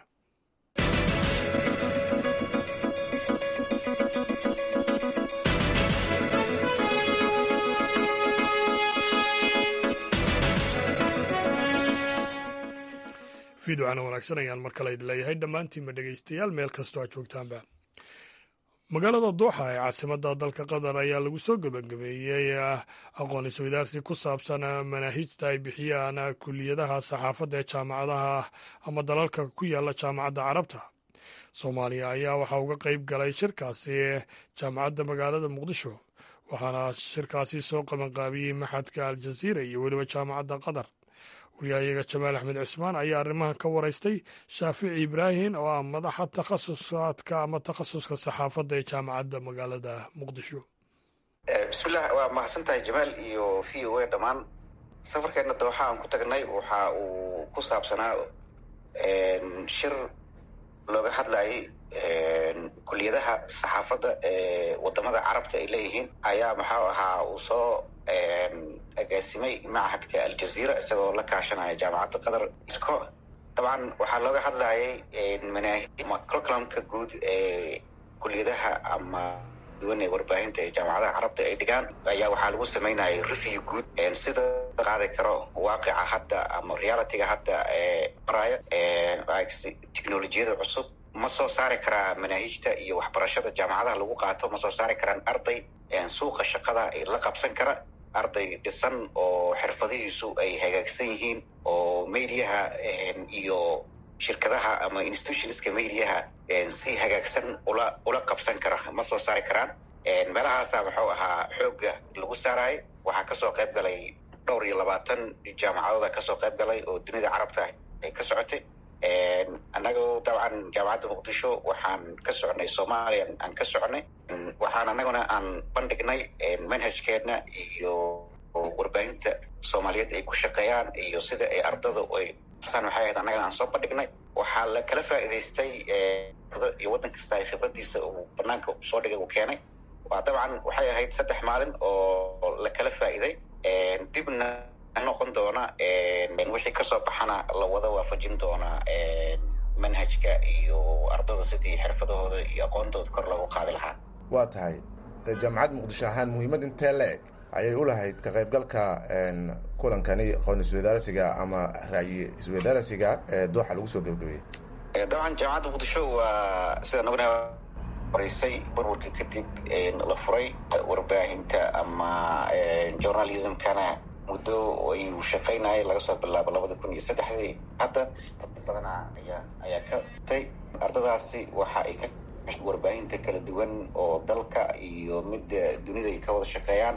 fiiducana wanaagsan ayaan mar kale idin leeyahay dhammaantiinba dhegeystayaal meel kastoo aad joogtaanba magaalada dooxa ee caasimadda dalka qatar ayaa lagu soo gebagabeeyey aqoon isweydaarsi ku saabsan manaahijta ay bixiyaan kuliyadaha saxaafadda ee jaamacadaha ama dalalka ku yaala jaamacadda carabta soomaaliya ayaa waxaa uga qeyb galay shirkaasi jaamacadda magaalada muqdisho waxaana shirkaasi soo qabanqaabiyey maxadka aljaziira iyo weliba jaamacadda qatar wariyahayaga jamaal axmed cismaan ayaa arrimahan ka waraystay shaafici ibraahin oo ah madaxa takhasusaadka ama takhasuska saxaafadda ee jaamacadda magaalada muqdisho bismillah waa mahadsantahay jamaal iyo v o a dhammaan safarkeenna dooxa aan ku tagnay waxa uu ku saabsanaa shir looga hadlayay kuliyadaha saxaafadda ee wadamada carabta ay leeyihiin ayaa maxau ahaa uu soo agaasimay machadka aljazeera isagoo la kaashanaya jaamacadda qatar isco dabcan waxaa looga hadlayay curriculumka guud ee kuliyadaha ama duwan ee warbaahinta ee jaamacadaha carabta ay dhigaan ayaa waxaa lagu samaynayay review guud sida qaadi karo waaqica hadda ama realityga hadda ee maraayo technolojiyada cusub ma soo saari karaa manaahijta iyo waxbarashada jaamacadaha lagu qaato ma soo saari karaan arday suuqa shaqada la qabsan kara arday dhisan oo xirfadihiisu ay hagaagsan yihiin oo mediaha iyo shirkadaha ama institutionska mediaha si hagaagsan ula ula qabsan kara ma soo saari karaan meelahaasa muxuu ahaa xoogga lagu saarayay waxaa kasoo qayb galay dhowr iyo labaatan jaamacadooda kasoo qayb galay oo dunida carabta ay ka socotay annagoo dabcan jaamacadda muqdisho waxaan ka soconay soomaaliya aan ka soconay waxaan annaguna aan bandhignay manhajkeedna iyo warbaahinta soomaaliyeed ay ku shaqeeyaan iyo sida ay ardada ay san waxay ahayd annagana aan soo bandhignay waxaa la kala faa'iidaystay iyo waddan kasta ay khibradiisa uu banaanka soo dhigay uu keenay waa dabcan waxay ahayd saddex maalin oo la kala faa'iiday dibna noqon doona wixii kasoo baxana la wada waafajin doona manhajka iyo ardada sidii xirfadahooda iyo aqoontooda kor loogu qaadi lahaa waa tahay jaamacad muqdisho ahaan muhiimad intee la-eg ayay u lahayd ka qaybgalka kulankani aqoon isweydaarsiga ama ra'yi isweydaarsiga ee dooxa lagu soo gebagabeeyey dabcan jaamacadda muqdisho waa sida naguna horeysay burburka kadib la furay warbaahinta ama journalismkana muddo ayuu shaqaynayay laga soo bilaabo labada kun iyo saddexdii hadda dad badanaa ayaa ayaa ka tay ardadaasi waxa ay ka warbaahinta kala duwan oo dalka iyo midda dunida ay ka wada shaqeeyaan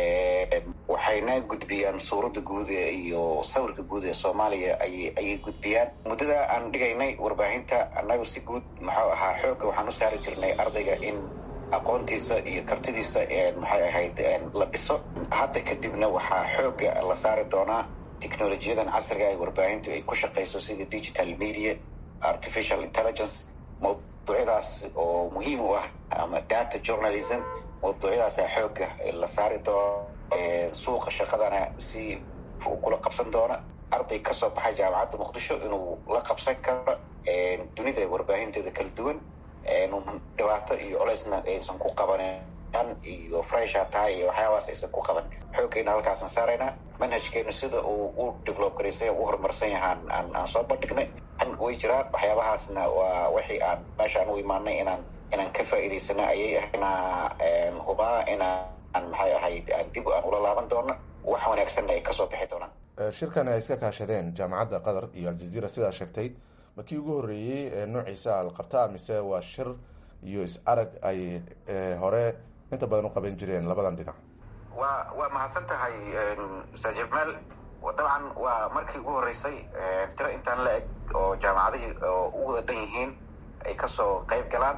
waxayna gudbiyaan suuradda guud iyo sawirka guud ee soomaaliya ayay ayay gudbiyaan muddada aan dhigaynay warbaahinta annagu si guud maxuu ahaa xoogga waxaan u saari jirnay ardayga in aqoontiisa iyo kartidiisa maxay ahayd la dhiso hadda kadibna waxaa xoogga la saari doonaa technolojiyadan casriga ay warbaahintu ay ku shaqayso sida digital media artificial intelligence mawduucyadaas oo muhiim u ah ama data journalism mawduucyadaasa xoogga la saari doono suuqa shaqadana si kula qabsan doona arday kasoo baxay jaamacadda muqdisho inuu la qabsan karo dunida warbaahinteeda kala duwan dhibaato iyo colaysna aysan ku qabanin iyo fresha tahay iyo waxyaabaas aysan ku qaban xooggeena halkaasaan saaraynaa manhajkeenu sida uu u develop garaysay u horumarsan yahaan aan aan soo bandhignay way jiraan waxyaabahaasna waa wixii aan meeshaan u imaanay inaan inaan ka faa'iidaysana ayay ahayna hubaa inaan maxay ahayd aan dib aan ula laaban doono wax wanaagsanna ay kasoo bixi doonaan shirkan ay iska kaashadeen jaamacadda qatar iyo aljazeera sidaa sheegtay markii ugu horreeyey ee noociisa alqabtaa mise waa shir iyo is-arag ay hore inta badan u qaban jireen labadan dhinac waa waa mahadsan tahay ustaad jamaal dabcan waa markii ugu horreysay tiro intaan la eg oo jaamacadihii oo u wada dhan yihiin ay kasoo qayb galaan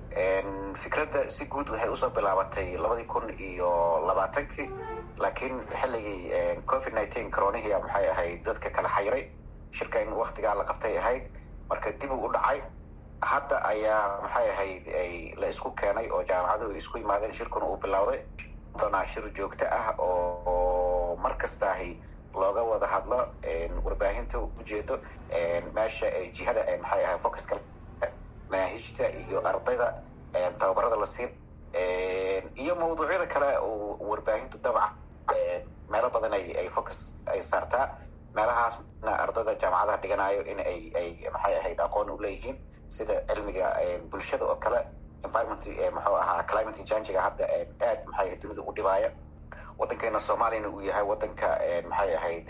fikradda si guud waxay usoo bilaabatay labadii kun iyo labaatankii laakiin xilligii covid nineteen coronihia maxay ahayd dadka kala xayray shirka in waktigaa la qabtay ahayd marka dib u u dhacay hadda ayaa maxay ahayd la isku keenay oo jaamacaduhu isku yimaadeen shirkuna uu bilowday doonaa shir joogto ah oo mar kastaahi looga wada hadlo warbaahinta ujeedo meesha jihada maxay ahay focuska manaahijta iyo ardayda tababarada la siin iyo mawduucyada kale oo warbaahintu dabcan meelo badan ay ay focus ay saartaa meelahaasna ardayda jaamacadaha dhiganayo in ay ay maxay ahayd aqoon u leeyihiin sida cilmiga bulshada oo kale environment muxuu ahaa climate changiga hadda aad maxay ahayd dunida u dhibaaya waddankeena soomaaliyana uu yahay waddanka maxay ahayd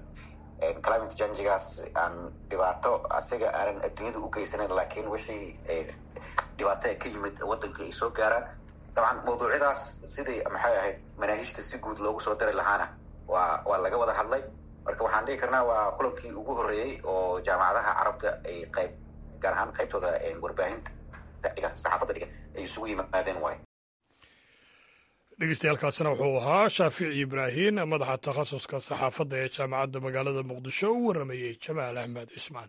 climate changigaas aan dhibaato asiga aanan adduunyada u geysanin laakiin wixii dhibaato ka yimid waddanka ay soo gaaraan dabcan mawduucyadaas sidii maxay ahayd manaahijta si guud loogu soo dari lahaana waa waa laga wada hadlay marka waxaan dhihi karnaa waa kulankii ugu horreeyey oo jaamacadaha carabta ay qayb gaar ahaan qaybtooda warbaahinta dhiga saxaafadda dhiga ay isugu yimaadeen waayo dhegeystayaaalkaasina wuxuu ahaa shaafici ibraahin madaxa takhasuska saxaafadda ee jaamacadda magaalada muqdisho u warramayey jamaal axmed cismaan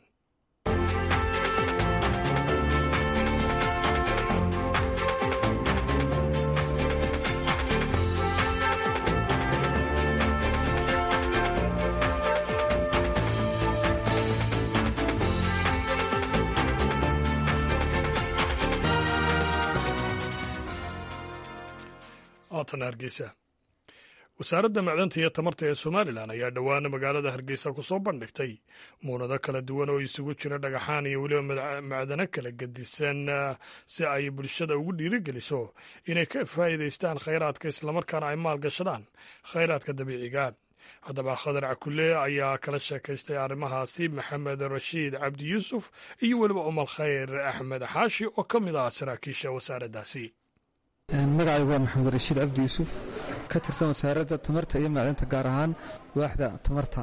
haatana hargeysa wasaaradda macdanta iyo tamarta ee somalilan ayaa dhowaana magaalada hargeysa ku soo bandhigtay muunado kala duwan oo isugu jira dhagaxaan iyo weliba macdano kala gedisan si ay bulshada ugu dhiirigeliso inay ka faa'iidaystaan khayraadka islamarkaana ay maalgashadaan khayraadka dabiiciga haddaba khadar cakule ayaa kala sheekaystay arrimahaasi maxamed rashiid cabdi yuusuf iyo weliba umal khayr axmed xaashi oo ka mid ah saraakiisha wasaaraddaasi magacaygu waa maxamed rashiid cabdi yuusuf ka tirsan wasaaradda tamarta iyo macdanta gaar ahaan waaxda tamarta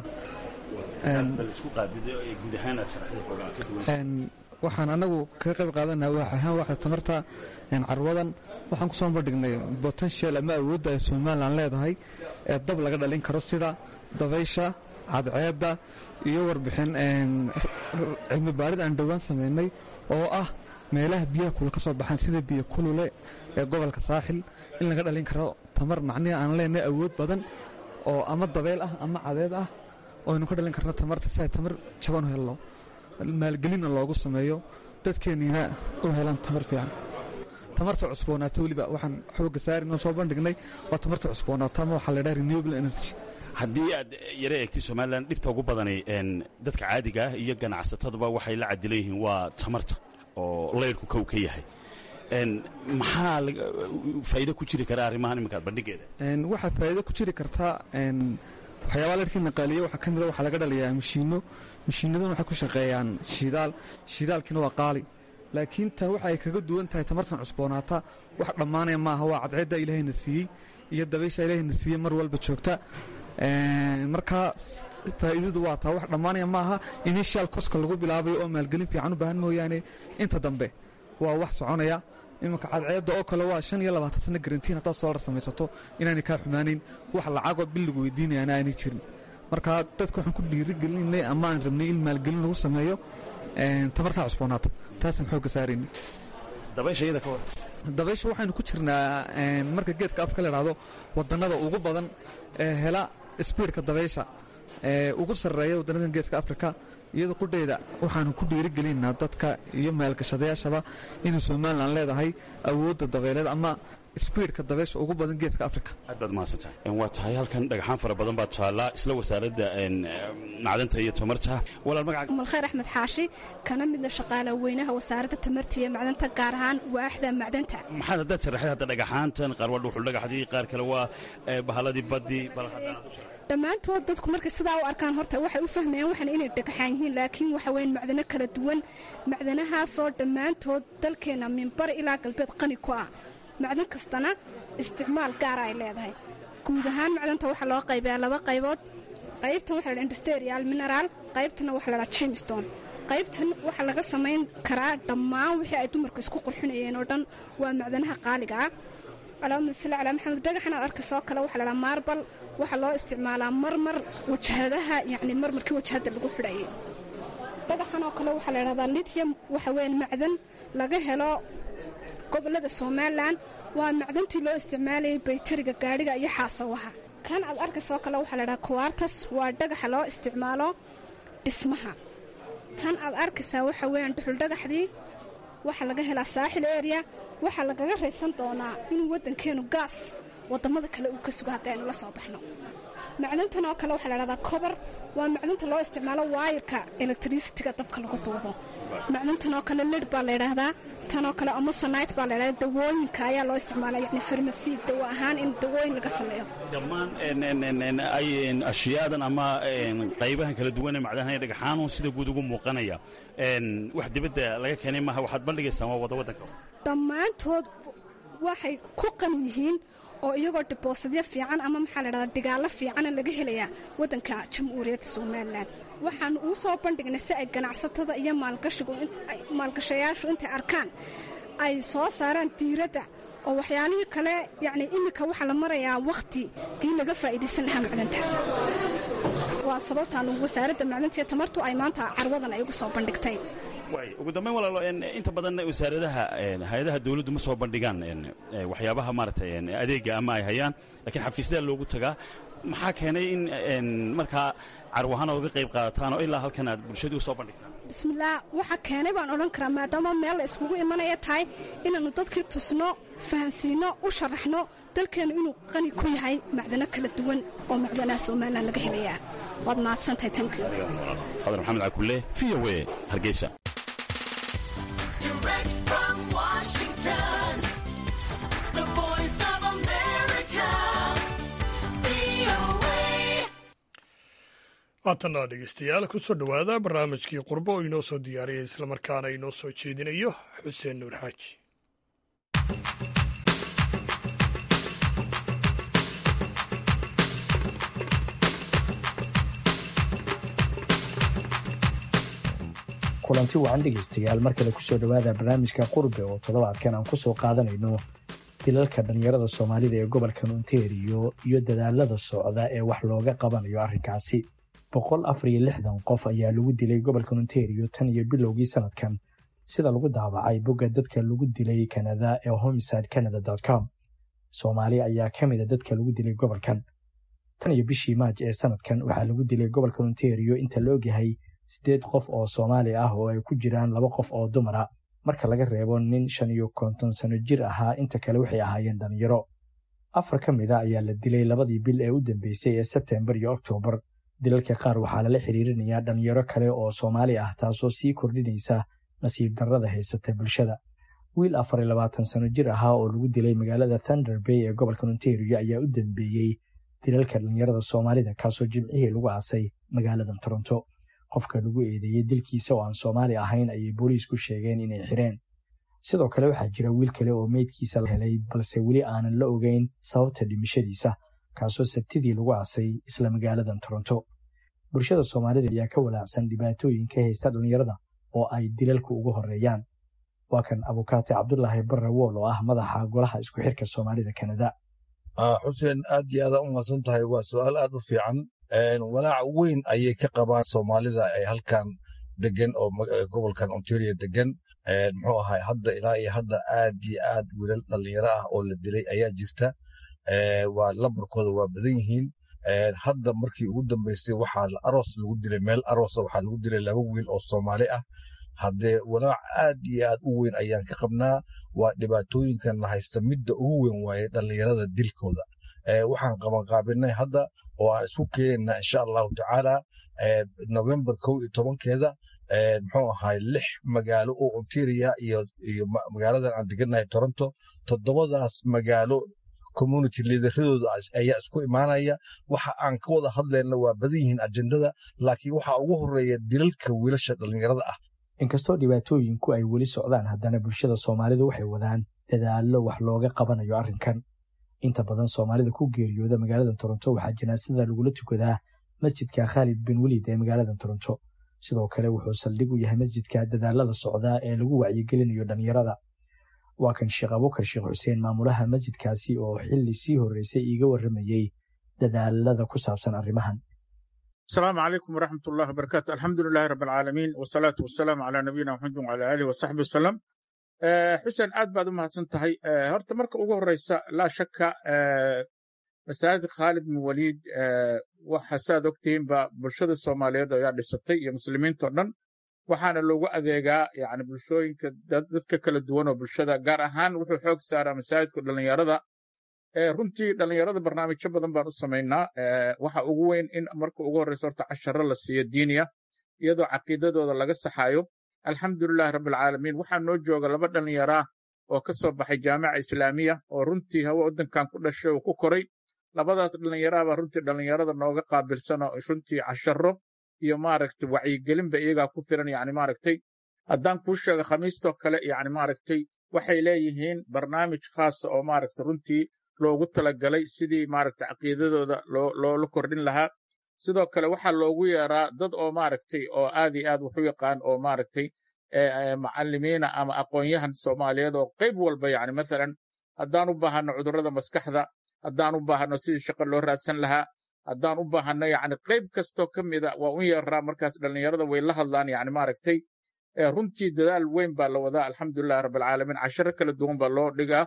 waxaan anagu kaga qayb qaadanaa waax ahaan waaxda tamarta carwadan waxaan ku soo bandhignay botenshal ama awoodda ay somalilan leedahay ee dab laga dhalin karo sida dabaysha cadceedda iyo warbixin cilmi baarid aan dhowaan samaynay oo ah meelaha biyaha kule ka soo baxaan sida biyo kulule ee gobolka saaxil in laga dhalin karo tamar macnihi aan leenahay awood badan oo ama dabeel ah ama cadeed ah oo aynu ka dhalin karno tamarta si ay tamar jaban u helno maalgelinna loogu sameeyo dadkeenniina u helaan tamar fiican tamarta cusboonaata weliba waxaan xooga saarinoo soo bandhignay waa tamarta cusboonaata ama waxaa la dhaha renewable energy haddii aad yaro eegtay somalilan dhibta ugu badanay dadka caadiga ah iyo ganacsataduba waxay la cadilan yihiin waa tamarta oo layrku kow ka yahay maxaa faa'iido ku jiri kara arrimahan iminkaad bandhigeeda waxaa faa'iido ku jiri kartaa waxyaabaa layrkii naqaaliye waxaa ka mida waxaa laga dhalayaa mashiinno mashiinaduna waxay ku shaqeeyaan shidaal shidaalkiina waa qaali laakiin tan waxa ay kaga duwan tahay tamartan cusboonaata wax dhammaanaya maaha waa cadceedda ilaahayna siiyey iyo dabaysha ilaahayna siiyey mar walba joogta markaa faa'iidadu waa taa wax dhammaanaya maaha initial koska lagu bilaabayo oo maalgelin fiican u baahan mooyaane inta dambe waa wax soconaya iminka cadceedda oo kale waa shan iyo labaatan sana garantiin haddaad soolar samaysato inaanay kaa xumaanayn wax lacagoo bil lagu weydiinayaana aanay jirin marka dadka waxaan ku dhiirigelinay ama aan rabnay in maalgelin lagu sameeyo tamartaa cusboonaata taasaan xoogga saarayna dabaysha waxaynu ku jirnaa marka geedka afka la idhaahdo wadannada ugu badan ee hela sbiidka dabaysha ee ugu sarreeya waddanadan geedka afrika iyadoo qudheyda waxaanu ku dhiirigelinaynaa dadka iyo maalgashadayaashaba inay somalilan leedahay awoodda dabeeleed ama sbiidka dabeysha ugu badan geedka afrika aad baad mahadsantahay waa tahay halkan dhagaxaan fara badan baa taallaa isla wasaaradda macdanta iyo tamarta walaal magaca malkhayr axmed xaashi kana midna shaqaala weynaha wasaaradda tamarta iyo macdanta gaar ahaan waaxda macdanta maxaad haddaad sharaxay hadda dhagaxaantan qaar waa dhuxul dhagaxdii qaar kale waa bahaladii baddii bal haddaan dhammaantood dadku markay sidaa u arkaan horta waxay u fahmayaan waxan inay dhagaxaan yihiin laakiin waxa weyn macdano kala duwan macdanahaasoo dhammaantood dalkeenna minbar ilaa galbeed qani ku ah macdan kastana isticmaal gaara ay leedahay guud ahaan macdanta waxaa loo qaybayaa laba qaybood qaybtan waxa la industrial mineral qaybtana waxa la dhaha jimstone qaybtan waxaa laga samayn karaa dhammaan wixii ay dumarku isku qurxinayeen oo dhan waa macdanaha qaaliga ah allahuma salli calaa maxamed dhagaxan aad arkaysoo kale waxaa la dhaha maarbal waxaa loo isticmaalaa marmar wajahadaha yacni marmarkii wajahadda lagu xidhayay dhagaxan oo kale waxaa la dhahdaa lityum waxa weeyaan macdan laga helo gobolada somalilan waa macdantii loo isticmaalayay baytariga gaadhiga iyo xaasawaha kan aad arkaysoo kale waxaa la dhaha kuwartas waa dhagaxa loo isticmaalo dhismaha tan aad arkaysaa waxa weeyaan dhuxuldhagaxdii waxaa laga helaa saaxil area waxaa lagaga raysan doonaa inuu waddankeenu gaas waddammada kale uu ka sugo haddaynu la soo baxno macdantan oo kale waxaa la dhahdaa kobar waa macdanta loo isticmaalo waayarka electricitiga dabka lagu duubo macdantan oo kale lid baa layidhaahdaa tanoo kale amosonite baa laydhahdaa dawooyinka ayaa loo isticmaala yani farmasi dawo ahaan in dawooyin laga sameeyo dhammaan ashiyaadan ama qaybahan kala duwan ee macdanaha dhagaxaanu sida guud ugu muuqanaya wax dibadda laga keenay maaha waxaad bandhigaysaan waa wada waddanka dhammaantood waxay ku qan yihiin oo iyagoo diboosadyo fiican ama maxaa la dhahdaa digaallo fiicana laga helayaa waddanka jamhuuriyadda somalilan waxaan uu soo bandhignay si ay ganacsatada iyo maalgashayaashu intay arkaan ay soo saaraan diiradda oo waxyaalihii kale yacni iminka waxaa la marayaa wakhtigii laga faa'iidaysan lahaa macdanta waa sababtaan wasaaradda macdanta iyo tamartu ay maanta carwadan ay ugu soo bandhigtay ugu dambayn walaalo inta badan wasaaradaha hay-adaha dawladdu ma soo bandhigaan waxyaabaha maaragtay adeega ama ay hayaan lakiin xafiisyadaa loogu tagaa maxaa keenay in markaa carwahaan oga qayb qaadataan oo ilaa halkan aad bulshadii u soo bandhigtaan bismillaah waxaa keenay baan odhan karaa maadaama meel la iskugu imanaya tahay inaannu dadkii tusno fahansiinno u sharaxno dalkeennu inuu qani ku yahay macdano kala duwan oo macdanaha somalilan laga helayaa waad mahadsantahay tankiyo khadar maxamed cakulle v o a hargeysa haatanna dhegeystayaal kusoo dhowaada barnaamijkii qurbo oo inoo soo diyaariyay islamarkaana inoo soo jeedinayo xuseen nuur xaaji kulanti wacan dhegaystayaal mar kale kusoo dhowaada barnaamijka qurbe oo toddobaadkan aan kusoo qaadanayno dilalka dhallinyarada soomaalida ee gobolka ontario iyo dadaalada socda ee wax looga qabanayo arrinkaasi boqol afar iyo lixdan qof ayaa lagu dilay gobolka ontario tan iyo bilowgii sanadkan sida lagu daabacay bogga dadka lagu dilay kanada ee homicide canada com soomaali ayaa ka mida dadka lagu dilay gobolkan tan iyo bishii maaj ee sanadkan waxaa lagu dilay gobolka ontario inta la ogyahay siddeed qof oo soomaali ah oo ay ku jiraan laba qof oo dumara marka laga reebo nin shan iyo konton sano jir ahaa inta kale waxay ahaayeen dhallinyaro afar ka mida ayaa la dilay labadii bil ee u dambeysay ee sebtembar iyo oktoobar dilalka qaar waxaa lala xiriirinayaa dhallinyaro kale oo soomaali ah taasoo sii kordhinaysa nasiib darrada haysata bulshada wiil afar iyo labaatan sano jir ahaa oo lagu dilay magaalada thunder bay ee gobolka ontario ayaa u dambeeyey dilalka dhallinyarada soomaalida kaasoo jimcihii lagu aasay magaaladan toronto qofka lagu eedeeyey dilkiisa oo aan soomaali ahayn ayay booliisku sheegeen inay xireen sidoo kale waxaa jira wiil kale oo meydkiisa la helay balse weli aanan la ogeyn sababta dhimashadiisa kaasoo sabtidii lagu aasay isla magaaladan toronto bulshada soomaalida ayaa ka walaacsan dhibaatooyinka haysta dhallinyarada oo ay dilalku ugu horeeyaan waa kan abukaate cabdulaahi barre wool oo ah madaxa golaha isku xirka soomaalida kanada xuseen aad iyo aada u mahadsan tahay waa su-aal aad u fiican walaac weyn ayay ka qabaan soomaalida ee halkan degan oo gobolkan ontario degan muxuu ahay hadda ilaa iyo hadda aad iyo aad wiilal dhallinyaro ah oo la dilay ayaa jirta waa lambarkooda waa badan yihiin hadda markii ugu dambeysay waxaa aroos lagu dilay meel aroosa waxaa lagu dilay laba wiil oo soomaali ah haddee walaac aad iyo aad u weyn ayaan ka qabnaa waa dhibaatooyinkan la haysta midda ugu weyn waaye dhallinyarada dilkooda waxaan qabanqaabinay hadda oo aan isku keenaynaa insha allahu tacaala november kow iyo tobankeeda muxuu ahay lix magaalo oo ontaria iyo iyo magaaladan aan degannahay toronto toddobadaas magaalo community liidaradooda ayaa isku imaanaya waxa aan ka wada hadlayna waa badan yihiin ajendada laakiin waxaa ugu horeeya dilalka wiilasha dhallinyarada ah inkastoo dhibaatooyinku ay weli socdaan haddana bulshada soomaalidu waxay wadaan dadaallo wax looga qabanayo arrinkan inta badan soomaalida ku geeriyooda magaalada toronto waxaa janaasada lagula tukadaa masjidka khaalid bin weliid ee magaalada toronto sidoo kale wuxuu saldhig u yahay masjidka dadaalada socdaa ee lagu wacyigelinayo dhallinyarada waa kan sheekh abukar sheekh xuseen maamulaha masjidkaasi oo xilli sii horreysay iiga warramayey dadaalada ku saabsan arrimahan السلام عليكم ورحمة الله وبركاته الحمد لله رب العالمين والصلاة والسلام على نبينا محمد وعلى آله وصحبه وسلم xuseen aad baad u mahadsan tahay horta marka ugu horeysa laa shaka masaajid khaalid bin waliid waxa saad ogtihiinba bulshada soomaaliyeed ayaa dhisatay iyo muslimiinto dhan waxaana loogu adeegaa yani bulshooyinka dadka kala duwan oo bulshada gaar ahaan wuxuu xoog saaraa masaajidku dhallinyarada runtii dhallinyarada barnaamijyo badan baan u samaynaa waxa ugu weyn in marka ugu horeysa horta casharo la siiyo diiniya iyadoo caqiidadooda laga saxayo alxamdulilahi rabbilcaalamiin waxaa noo jooga laba dhallinyaraa oo ka soo baxay jaamica islaamiya oo runtii hawa waddankan ku dhashay oo ku koray labadaas dhallinyaraabaa runtii dhallinyarada nooga qaabilsan oo runtii casharo iyo maaragtay wacyigelinba iyagaa ku filan yani maaragtay haddaan kuu sheego khamiistoo kale yani maaragtay waxay leeyihiin barnaamij khaasa oo maaragtay runtii loogu talagalay sidii maaragtay caqiidadooda loola kordhin lahaa sidoo kale waxaa loogu yeeraa dad oo maaragtay oo aad iyo aad wax u yaqaan oo maaragtay macallimiina ama aqoonyahan soomaaliyeed oo qayb walba yani mathalan haddaan u baahano cudurrada maskaxda haddaan u baahano sidii shaqo loo raadsan lahaa haddaan u baahano yani qayb kastoo ka mida waa u yeeraa markaas dhallinyarada way la hadlaan yani maaragtay runtii dadaal weyn baa la wadaa alxamdulilahi rabbilcaalamiin casharo kala duwan baa loo dhigaa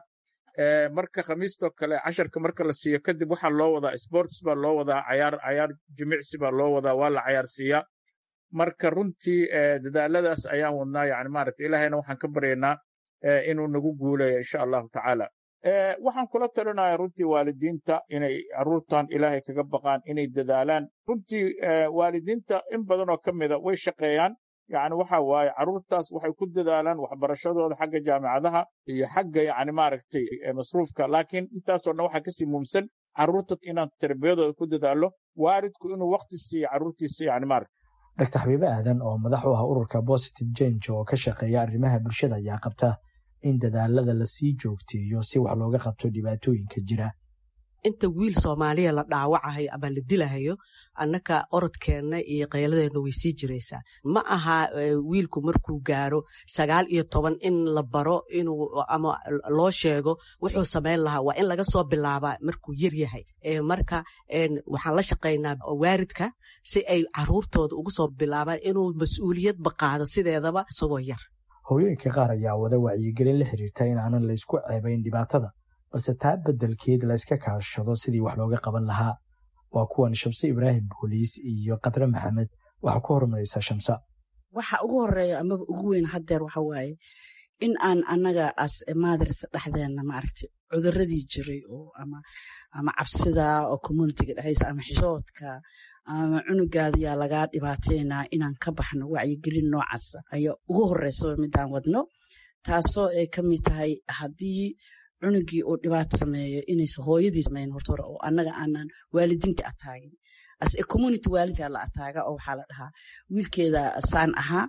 marka khamiistoo kale casharka marka la siiyo kadib waxaa loo wadaa sports baa loo wadaa cayaar cayaar jimicsi baa loo wadaa waa la cayaarsiiyaa marka runtii dadaaladaas ayaan wadnaa yani maaragta ilaahayna waxaan ka baryaynaa inuu nagu guuleeyo insha allahu tacaala waxaan kula talinaya runtii waalidiinta inay carruurtan ilaahay kaga baqaan inay dadaalaan runtii waalidiinta in badan oo ka mida way shaqeeyaan yani waxa waaye carruurtaas waxay ku dadaalaan waxbarashadooda xagga jaamicadaha iyo xagga yani maaragtay masruufka laakiin intaasoo dhan waxaa kasii muhimsan carruurta inaan tarbiyadooda ku dadaalo waalidku inuu waqti siiyo carruurtiisa yani maaragta dr xabiibe aadan oo madax u ah ururka positive change oo ka shaqeeya arrimaha bulshada ayaa qabta in dadaalada lasii joogteeyo si wax looga qabto dhibaatooyinka jira inta wiil soomaaliya la dhaawacahayo ama la dilahayo annaka orodkeenna iyo qayladeenna way sii jiraysaa ma aha wiilku markuu gaaro sagaal iyo toban in la baro inuu ama loo sheego wuxuu samayn lahaa waa in laga soo bilaabaa markuu yar yahay marka waxaan la shaqaynaa waaridka si ay caruurtooda ugu soo bilaabaan inuu mas-uuliyadba qaado sideedaba isagoo yar hooyooyinka qaar ayaa wada wacyigelin la xiriirta in aanan laysku ceebayn dhibaatada balse taa beddelkeed layska kaashado sidii wax looga qaban lahaa waa kuwan shamse ibraahim booliis iyo kadre maxamed waxaa ku horumaraysa shamsa waxa ugu horeeya amaba ugu weyn haddeer waxa waaye in aan annaga as maadars dhexdeenna maaragtay cuduradii jiray oo ama ama cabsida oo communitiga dhexdiisa ama xishoodka ama cunugaadiyaa lagaa dhibaateynaa inaan ka baxno wacyigelin noocaasa ayaa ugu horeysaba midaan wadno taasoo ay ka mid tahay haddii cunugii uu dhibaato sameeyo inaysa hooyadii samayn horta hore oo annaga aanan waalidiinta ataagin as a community waalidkaa la ataaga oo waxaa la dhahaa wiilkeeda saan ahaa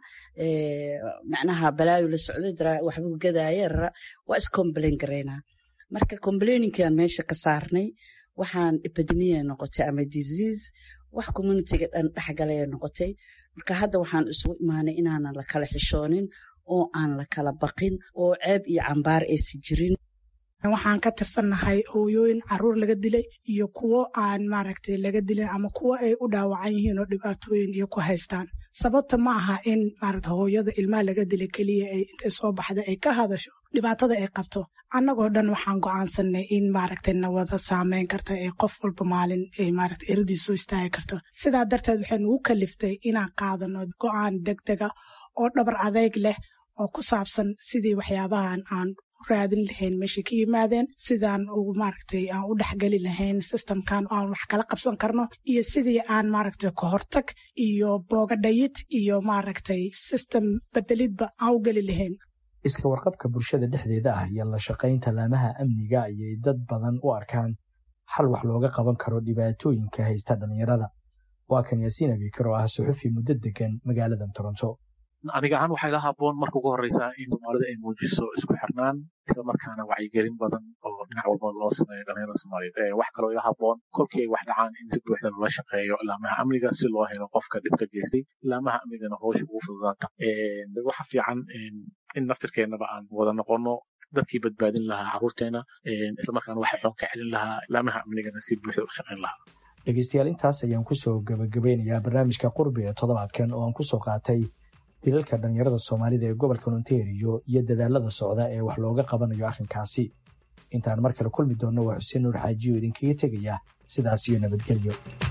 macnaha balaayo la socday daraa waxbuu gadaaye rara waa iscomplain garaynaa marka complaininkaan meesha ka saarnay waxaan epidemia noqotay ama disease wax communitiga dhan dhexgalaya noqotay marka hadda waxaan isugu imaanay inaanan la kala xishoonin oo aan la kala baqin oo ceeb iyo cambaar aysi jirin waxaan ka tirsannahay hooyooyin caruur laga dilay iyo kuwo aan maaragtay laga dilin ama kuwo ay u dhaawacan yihiin oo dhibaatooyin iyo ku haystaan sababta ma aha in maaragta hooyada ilmaha laga dilay keliya ay intay soo baxda ay ka hadasho dhibaatada ay qabto annagoo dhan waxaan go'aansanay in maaragtay nawada saameyn karta ee qof walba maalin ay maaragta eradii soo istaagi karto sidaa darteed waxay nugu kaliftay inaan qaadano go'aan degdega oo dhabar adeyg leh oo ku saabsan sidii waxyaabahan aan u raadin lahayn meeshay ka yimaadeen sidaan ugu maaragtay aan u dhexgeli lahayn systemkan aan wax kala qabsan karno iyo sidii aan maaragtay kahortag iyo boogadhayid iyo maaragtay system bedelidba aan u geli lahayn iska warqabka bulshada dhexdeeda ah iyo la shaqaynta laamaha amniga ayay dad badan u arkaan xal wax looga qaban karo dhibaatooyinka haysta dhallinyarada waa kan yaasiin abikar oo ah suxufi muddo degan magaaladan toronto aniga ahaan waxay la haboon marka ugu horeysaa in soomaalida ay muujiso isku xirnaan isla markaana wacyigelin badan oo dhinac walba loo sameeyo dhalinyarada soomaaliyeed wax kaloo ila haboon kolkii ay wax dhacaan in si buuxda loola shaqeeyo laamaha amniga si loo helo qofka dhibka geystay laamaha amnigana howsha ugu fududaata waxa fiican in naftirkeennaba aan wada noqono dadkii badbaadin lahaa caruurteena islamarkaana waxa xoon ka celin lahaa laamaha amnigana si buuxda ula shaqeyn lahaa dhegeystayaal intaas ayaan kusoo gabagabeynayaa barnaamijka qurbi ee toddobaadkan oo aan kusoo qaatay dilalka dhallinyarada soomaalida ee gobolka ontario iyo dadaalada socda ee wax looga qabanayo arrinkaasi intaan mar kale kulmi doonno waa xuseen nuur xaajiyo idinkaga tegaya sidaas iyo nabadgelyo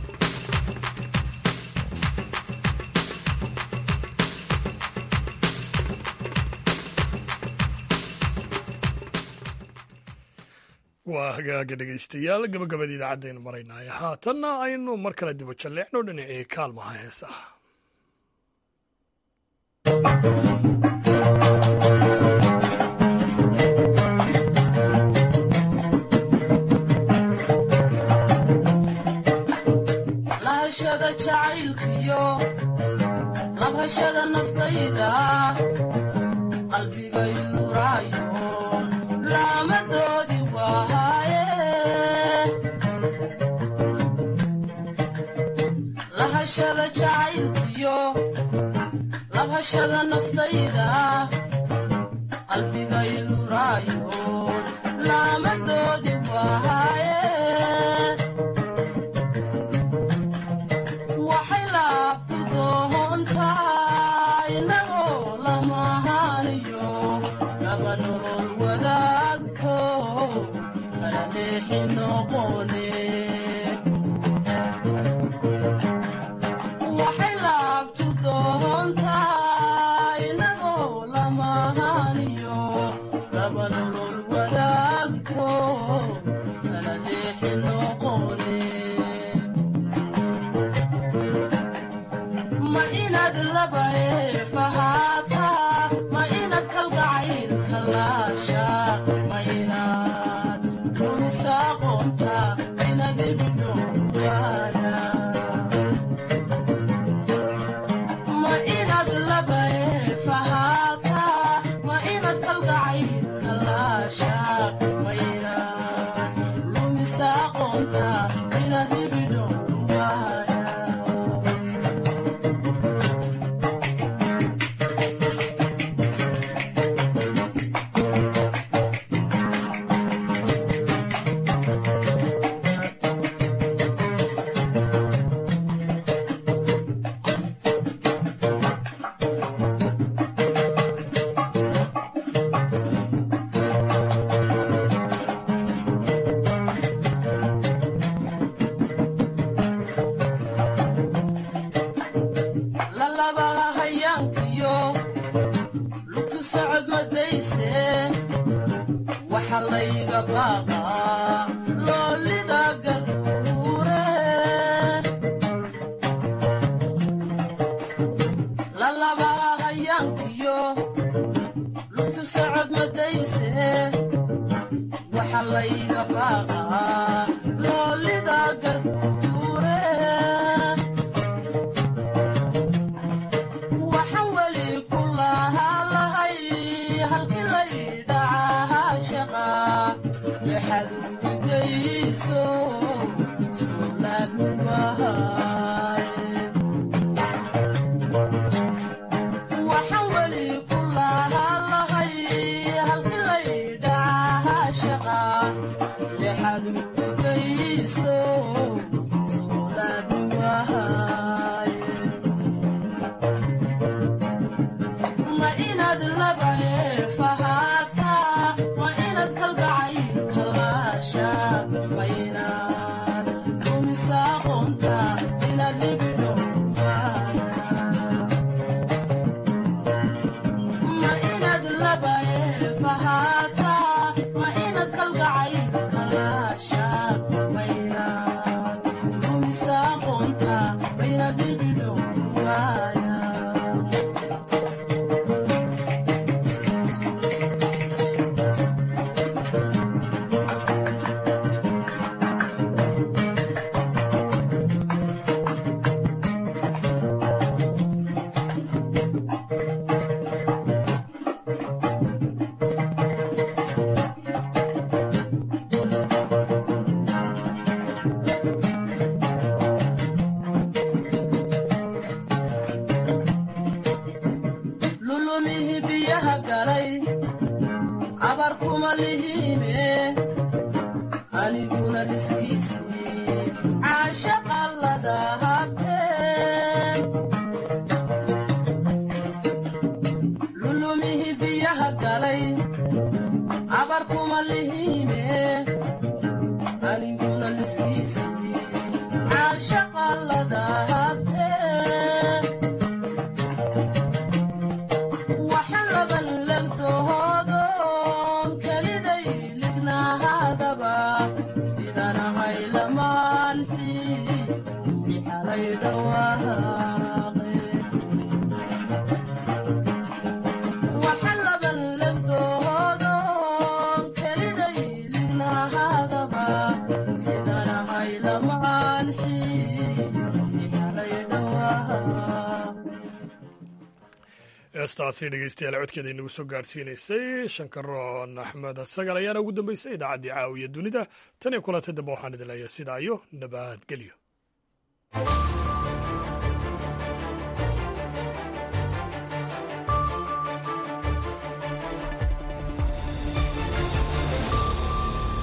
waa hagaaga dhegaystayaal gabagabada idaacadaynu maraynaaye haatanna aynu mar kale dibo jalleecno dhinacii kaalmaha heesaha lahashada jacaylkiyo labhashada naftayda qalbigay nuraayo laamadoodi waaye lahashada jacaylkiyo labhashada naftayda qalbiga iluraayo laamadoodi waahaye waxay laabtu doontaa inagoo lamahaaniyo laba nolol wadaagto kala leexi noqone waxay laabtu doontaa inagoo lamahaaniyo laba nolol wadaagto kala leexi noqone ma inaad laba eefahaataa ma inaad kalgacaylka laasha ma inaad rumisa aqoonta inaad ibidhowaana ma inaad laba eefahaataa ma inaad kalgacaylka laasha ma inaad rumisa aqoonta inaad ibidhowaana lalabaha hayaankiyo lugtu socod madayse waxa layga baaqaa loolida garduure lalabaha hayaankiyo lugtu socod madayse waxa layga baaqaa loolida garduure waxaan weli ku lahaa lahay halkii laydhacahaa shaqa lexad ugigayso suulaadnubahay waxaan weli ku lahaa lahay halkii laydhacahaa shaqa lexad ugigayso suulaadnubahay ma inaad laba eefahaataa ma inaad kalgacaylka laasha ma inaad rumisa aqoonta inaad libidhowaana ma inaad laba eefahaataa ma inaad kalgacaylka laasha ma inaad rumisa aqoonta inaad libidhowaana lulumihi biyaha galay abar kuma lihiime aniguna dhiskiisii caashaqallada habteen lulumihi biyaha galay abar kuma lihiime aniguna dhiskiisii caashaqallada habteen waxaan laban legdoodoon keliday lignaahadaba sidan ahay lamaanxi ixalay dhawaaqe waxaan laban legdoodoon keliday lignaahadaba sidan ahay lamaanxi ixalay dhawaaqe heestaasi dhegeystayaal codkeeda inagu soo gaadhsiinaysay shankaroon axmed sagal ayaana ugu dambeysay idaacaddii caawiya dunida tan iyo kulantay dambe waxaan idin leeyahay sidaa iyo nabadgelyo